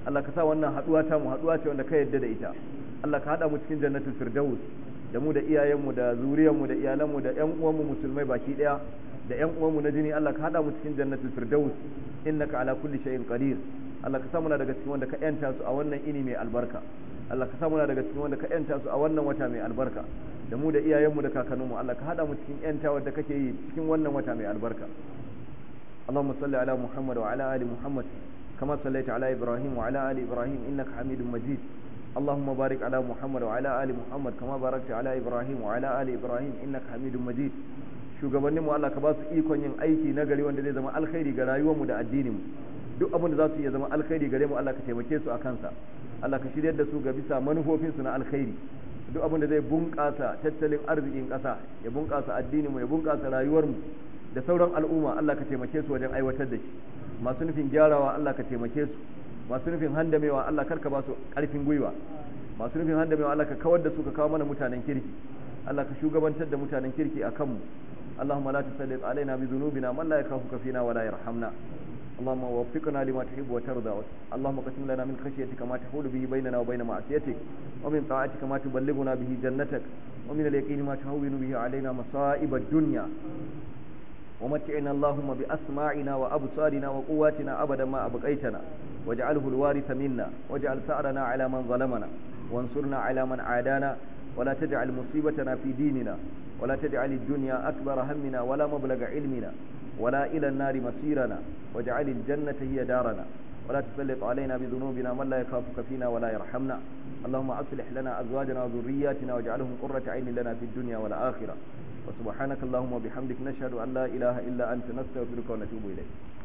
Allah ka sa wannan haduwa ta mu haduwa ce wanda ka yarda da ita Allah ka hada mu cikin jannatul firdaus da mu da iyayenmu da zuriyarmu da iyalanmu da ƴan uwanmu musulmai baki daya da ƴan uwanmu na jini Allah ka hada mu cikin jannatul firdaus innaka ala kulli shay'in qadir Allah ka sa muna daga cikin wanda ka yanta su a wannan ini mai albarka Allah ka sa muna daga cikin wanda ka yanta su a wannan wata mai albarka da mu da iyayenmu da kakanninmu Allah ka hada mu cikin yantawar da kake yi cikin wannan wata mai albarka اللهم صل على محمد وعلى آل محمد كما صليت على إبراهيم وعلى آل إبراهيم إنك حميد مجيد اللهم بارك على محمد وعلى آل محمد كما باركت على إبراهيم وعلى آل إبراهيم إنك حميد مجيد shugabannin mu Allah ka ba su ikon yin aiki na gari wanda zai zama alkhairi ga rayuwar mu da addinin mu duk abin da za su iya zama alkhairi gare mu Allah ka taimake su a kansa Allah ka shiryar da su ga bisa manufofin su na alkhairi duk abin da zai bunƙasa tattalin arzikin ƙasa ya bunƙasa addinin mu ya bunƙasa rayuwar mu da sauran al'umma Allah ka taimake su wajen aiwatar da shi masu nufin gyarawa Allah ka taimake su masu nufin handamewa Allah karka ba su ƙarfin gwiwa masu nufin handamewa Allah ka kawar da su ka kawo mana mutanen kirki Allah ka shugabantar da mutanen kirki a kanmu اللهم لا تسلط علينا بذنوبنا من لا يخافك فينا ولا يرحمنا اللهم وفقنا لما تحب وترضى اللهم قسم لنا من خشيتك ما تحول به بيننا وبين معصيتك ومن طاعتك ما تبلغنا به جنتك ومن اليقين ما تهون به علينا مصائب الدنيا ومتعنا اللهم بأسماعنا وأبصارنا وقواتنا أبدا ما أبقيتنا واجعله الوارث منا واجعل ثأرنا على من ظلمنا وانصرنا على من عادانا ولا تجعل مصيبتنا في ديننا ولا تجعل الدنيا أكبر همنا ولا مبلغ علمنا ولا إلى النار مصيرنا واجعل الجنة هي دارنا ولا تسلط علينا بذنوبنا من لا يخافك فينا ولا يرحمنا اللهم أصلح لنا أزواجنا وذرياتنا واجعلهم قرة عين لنا في الدنيا والآخرة وسبحانك اللهم وبحمدك نشهد أن لا إله إلا أنت نستغفرك ونتوب إليك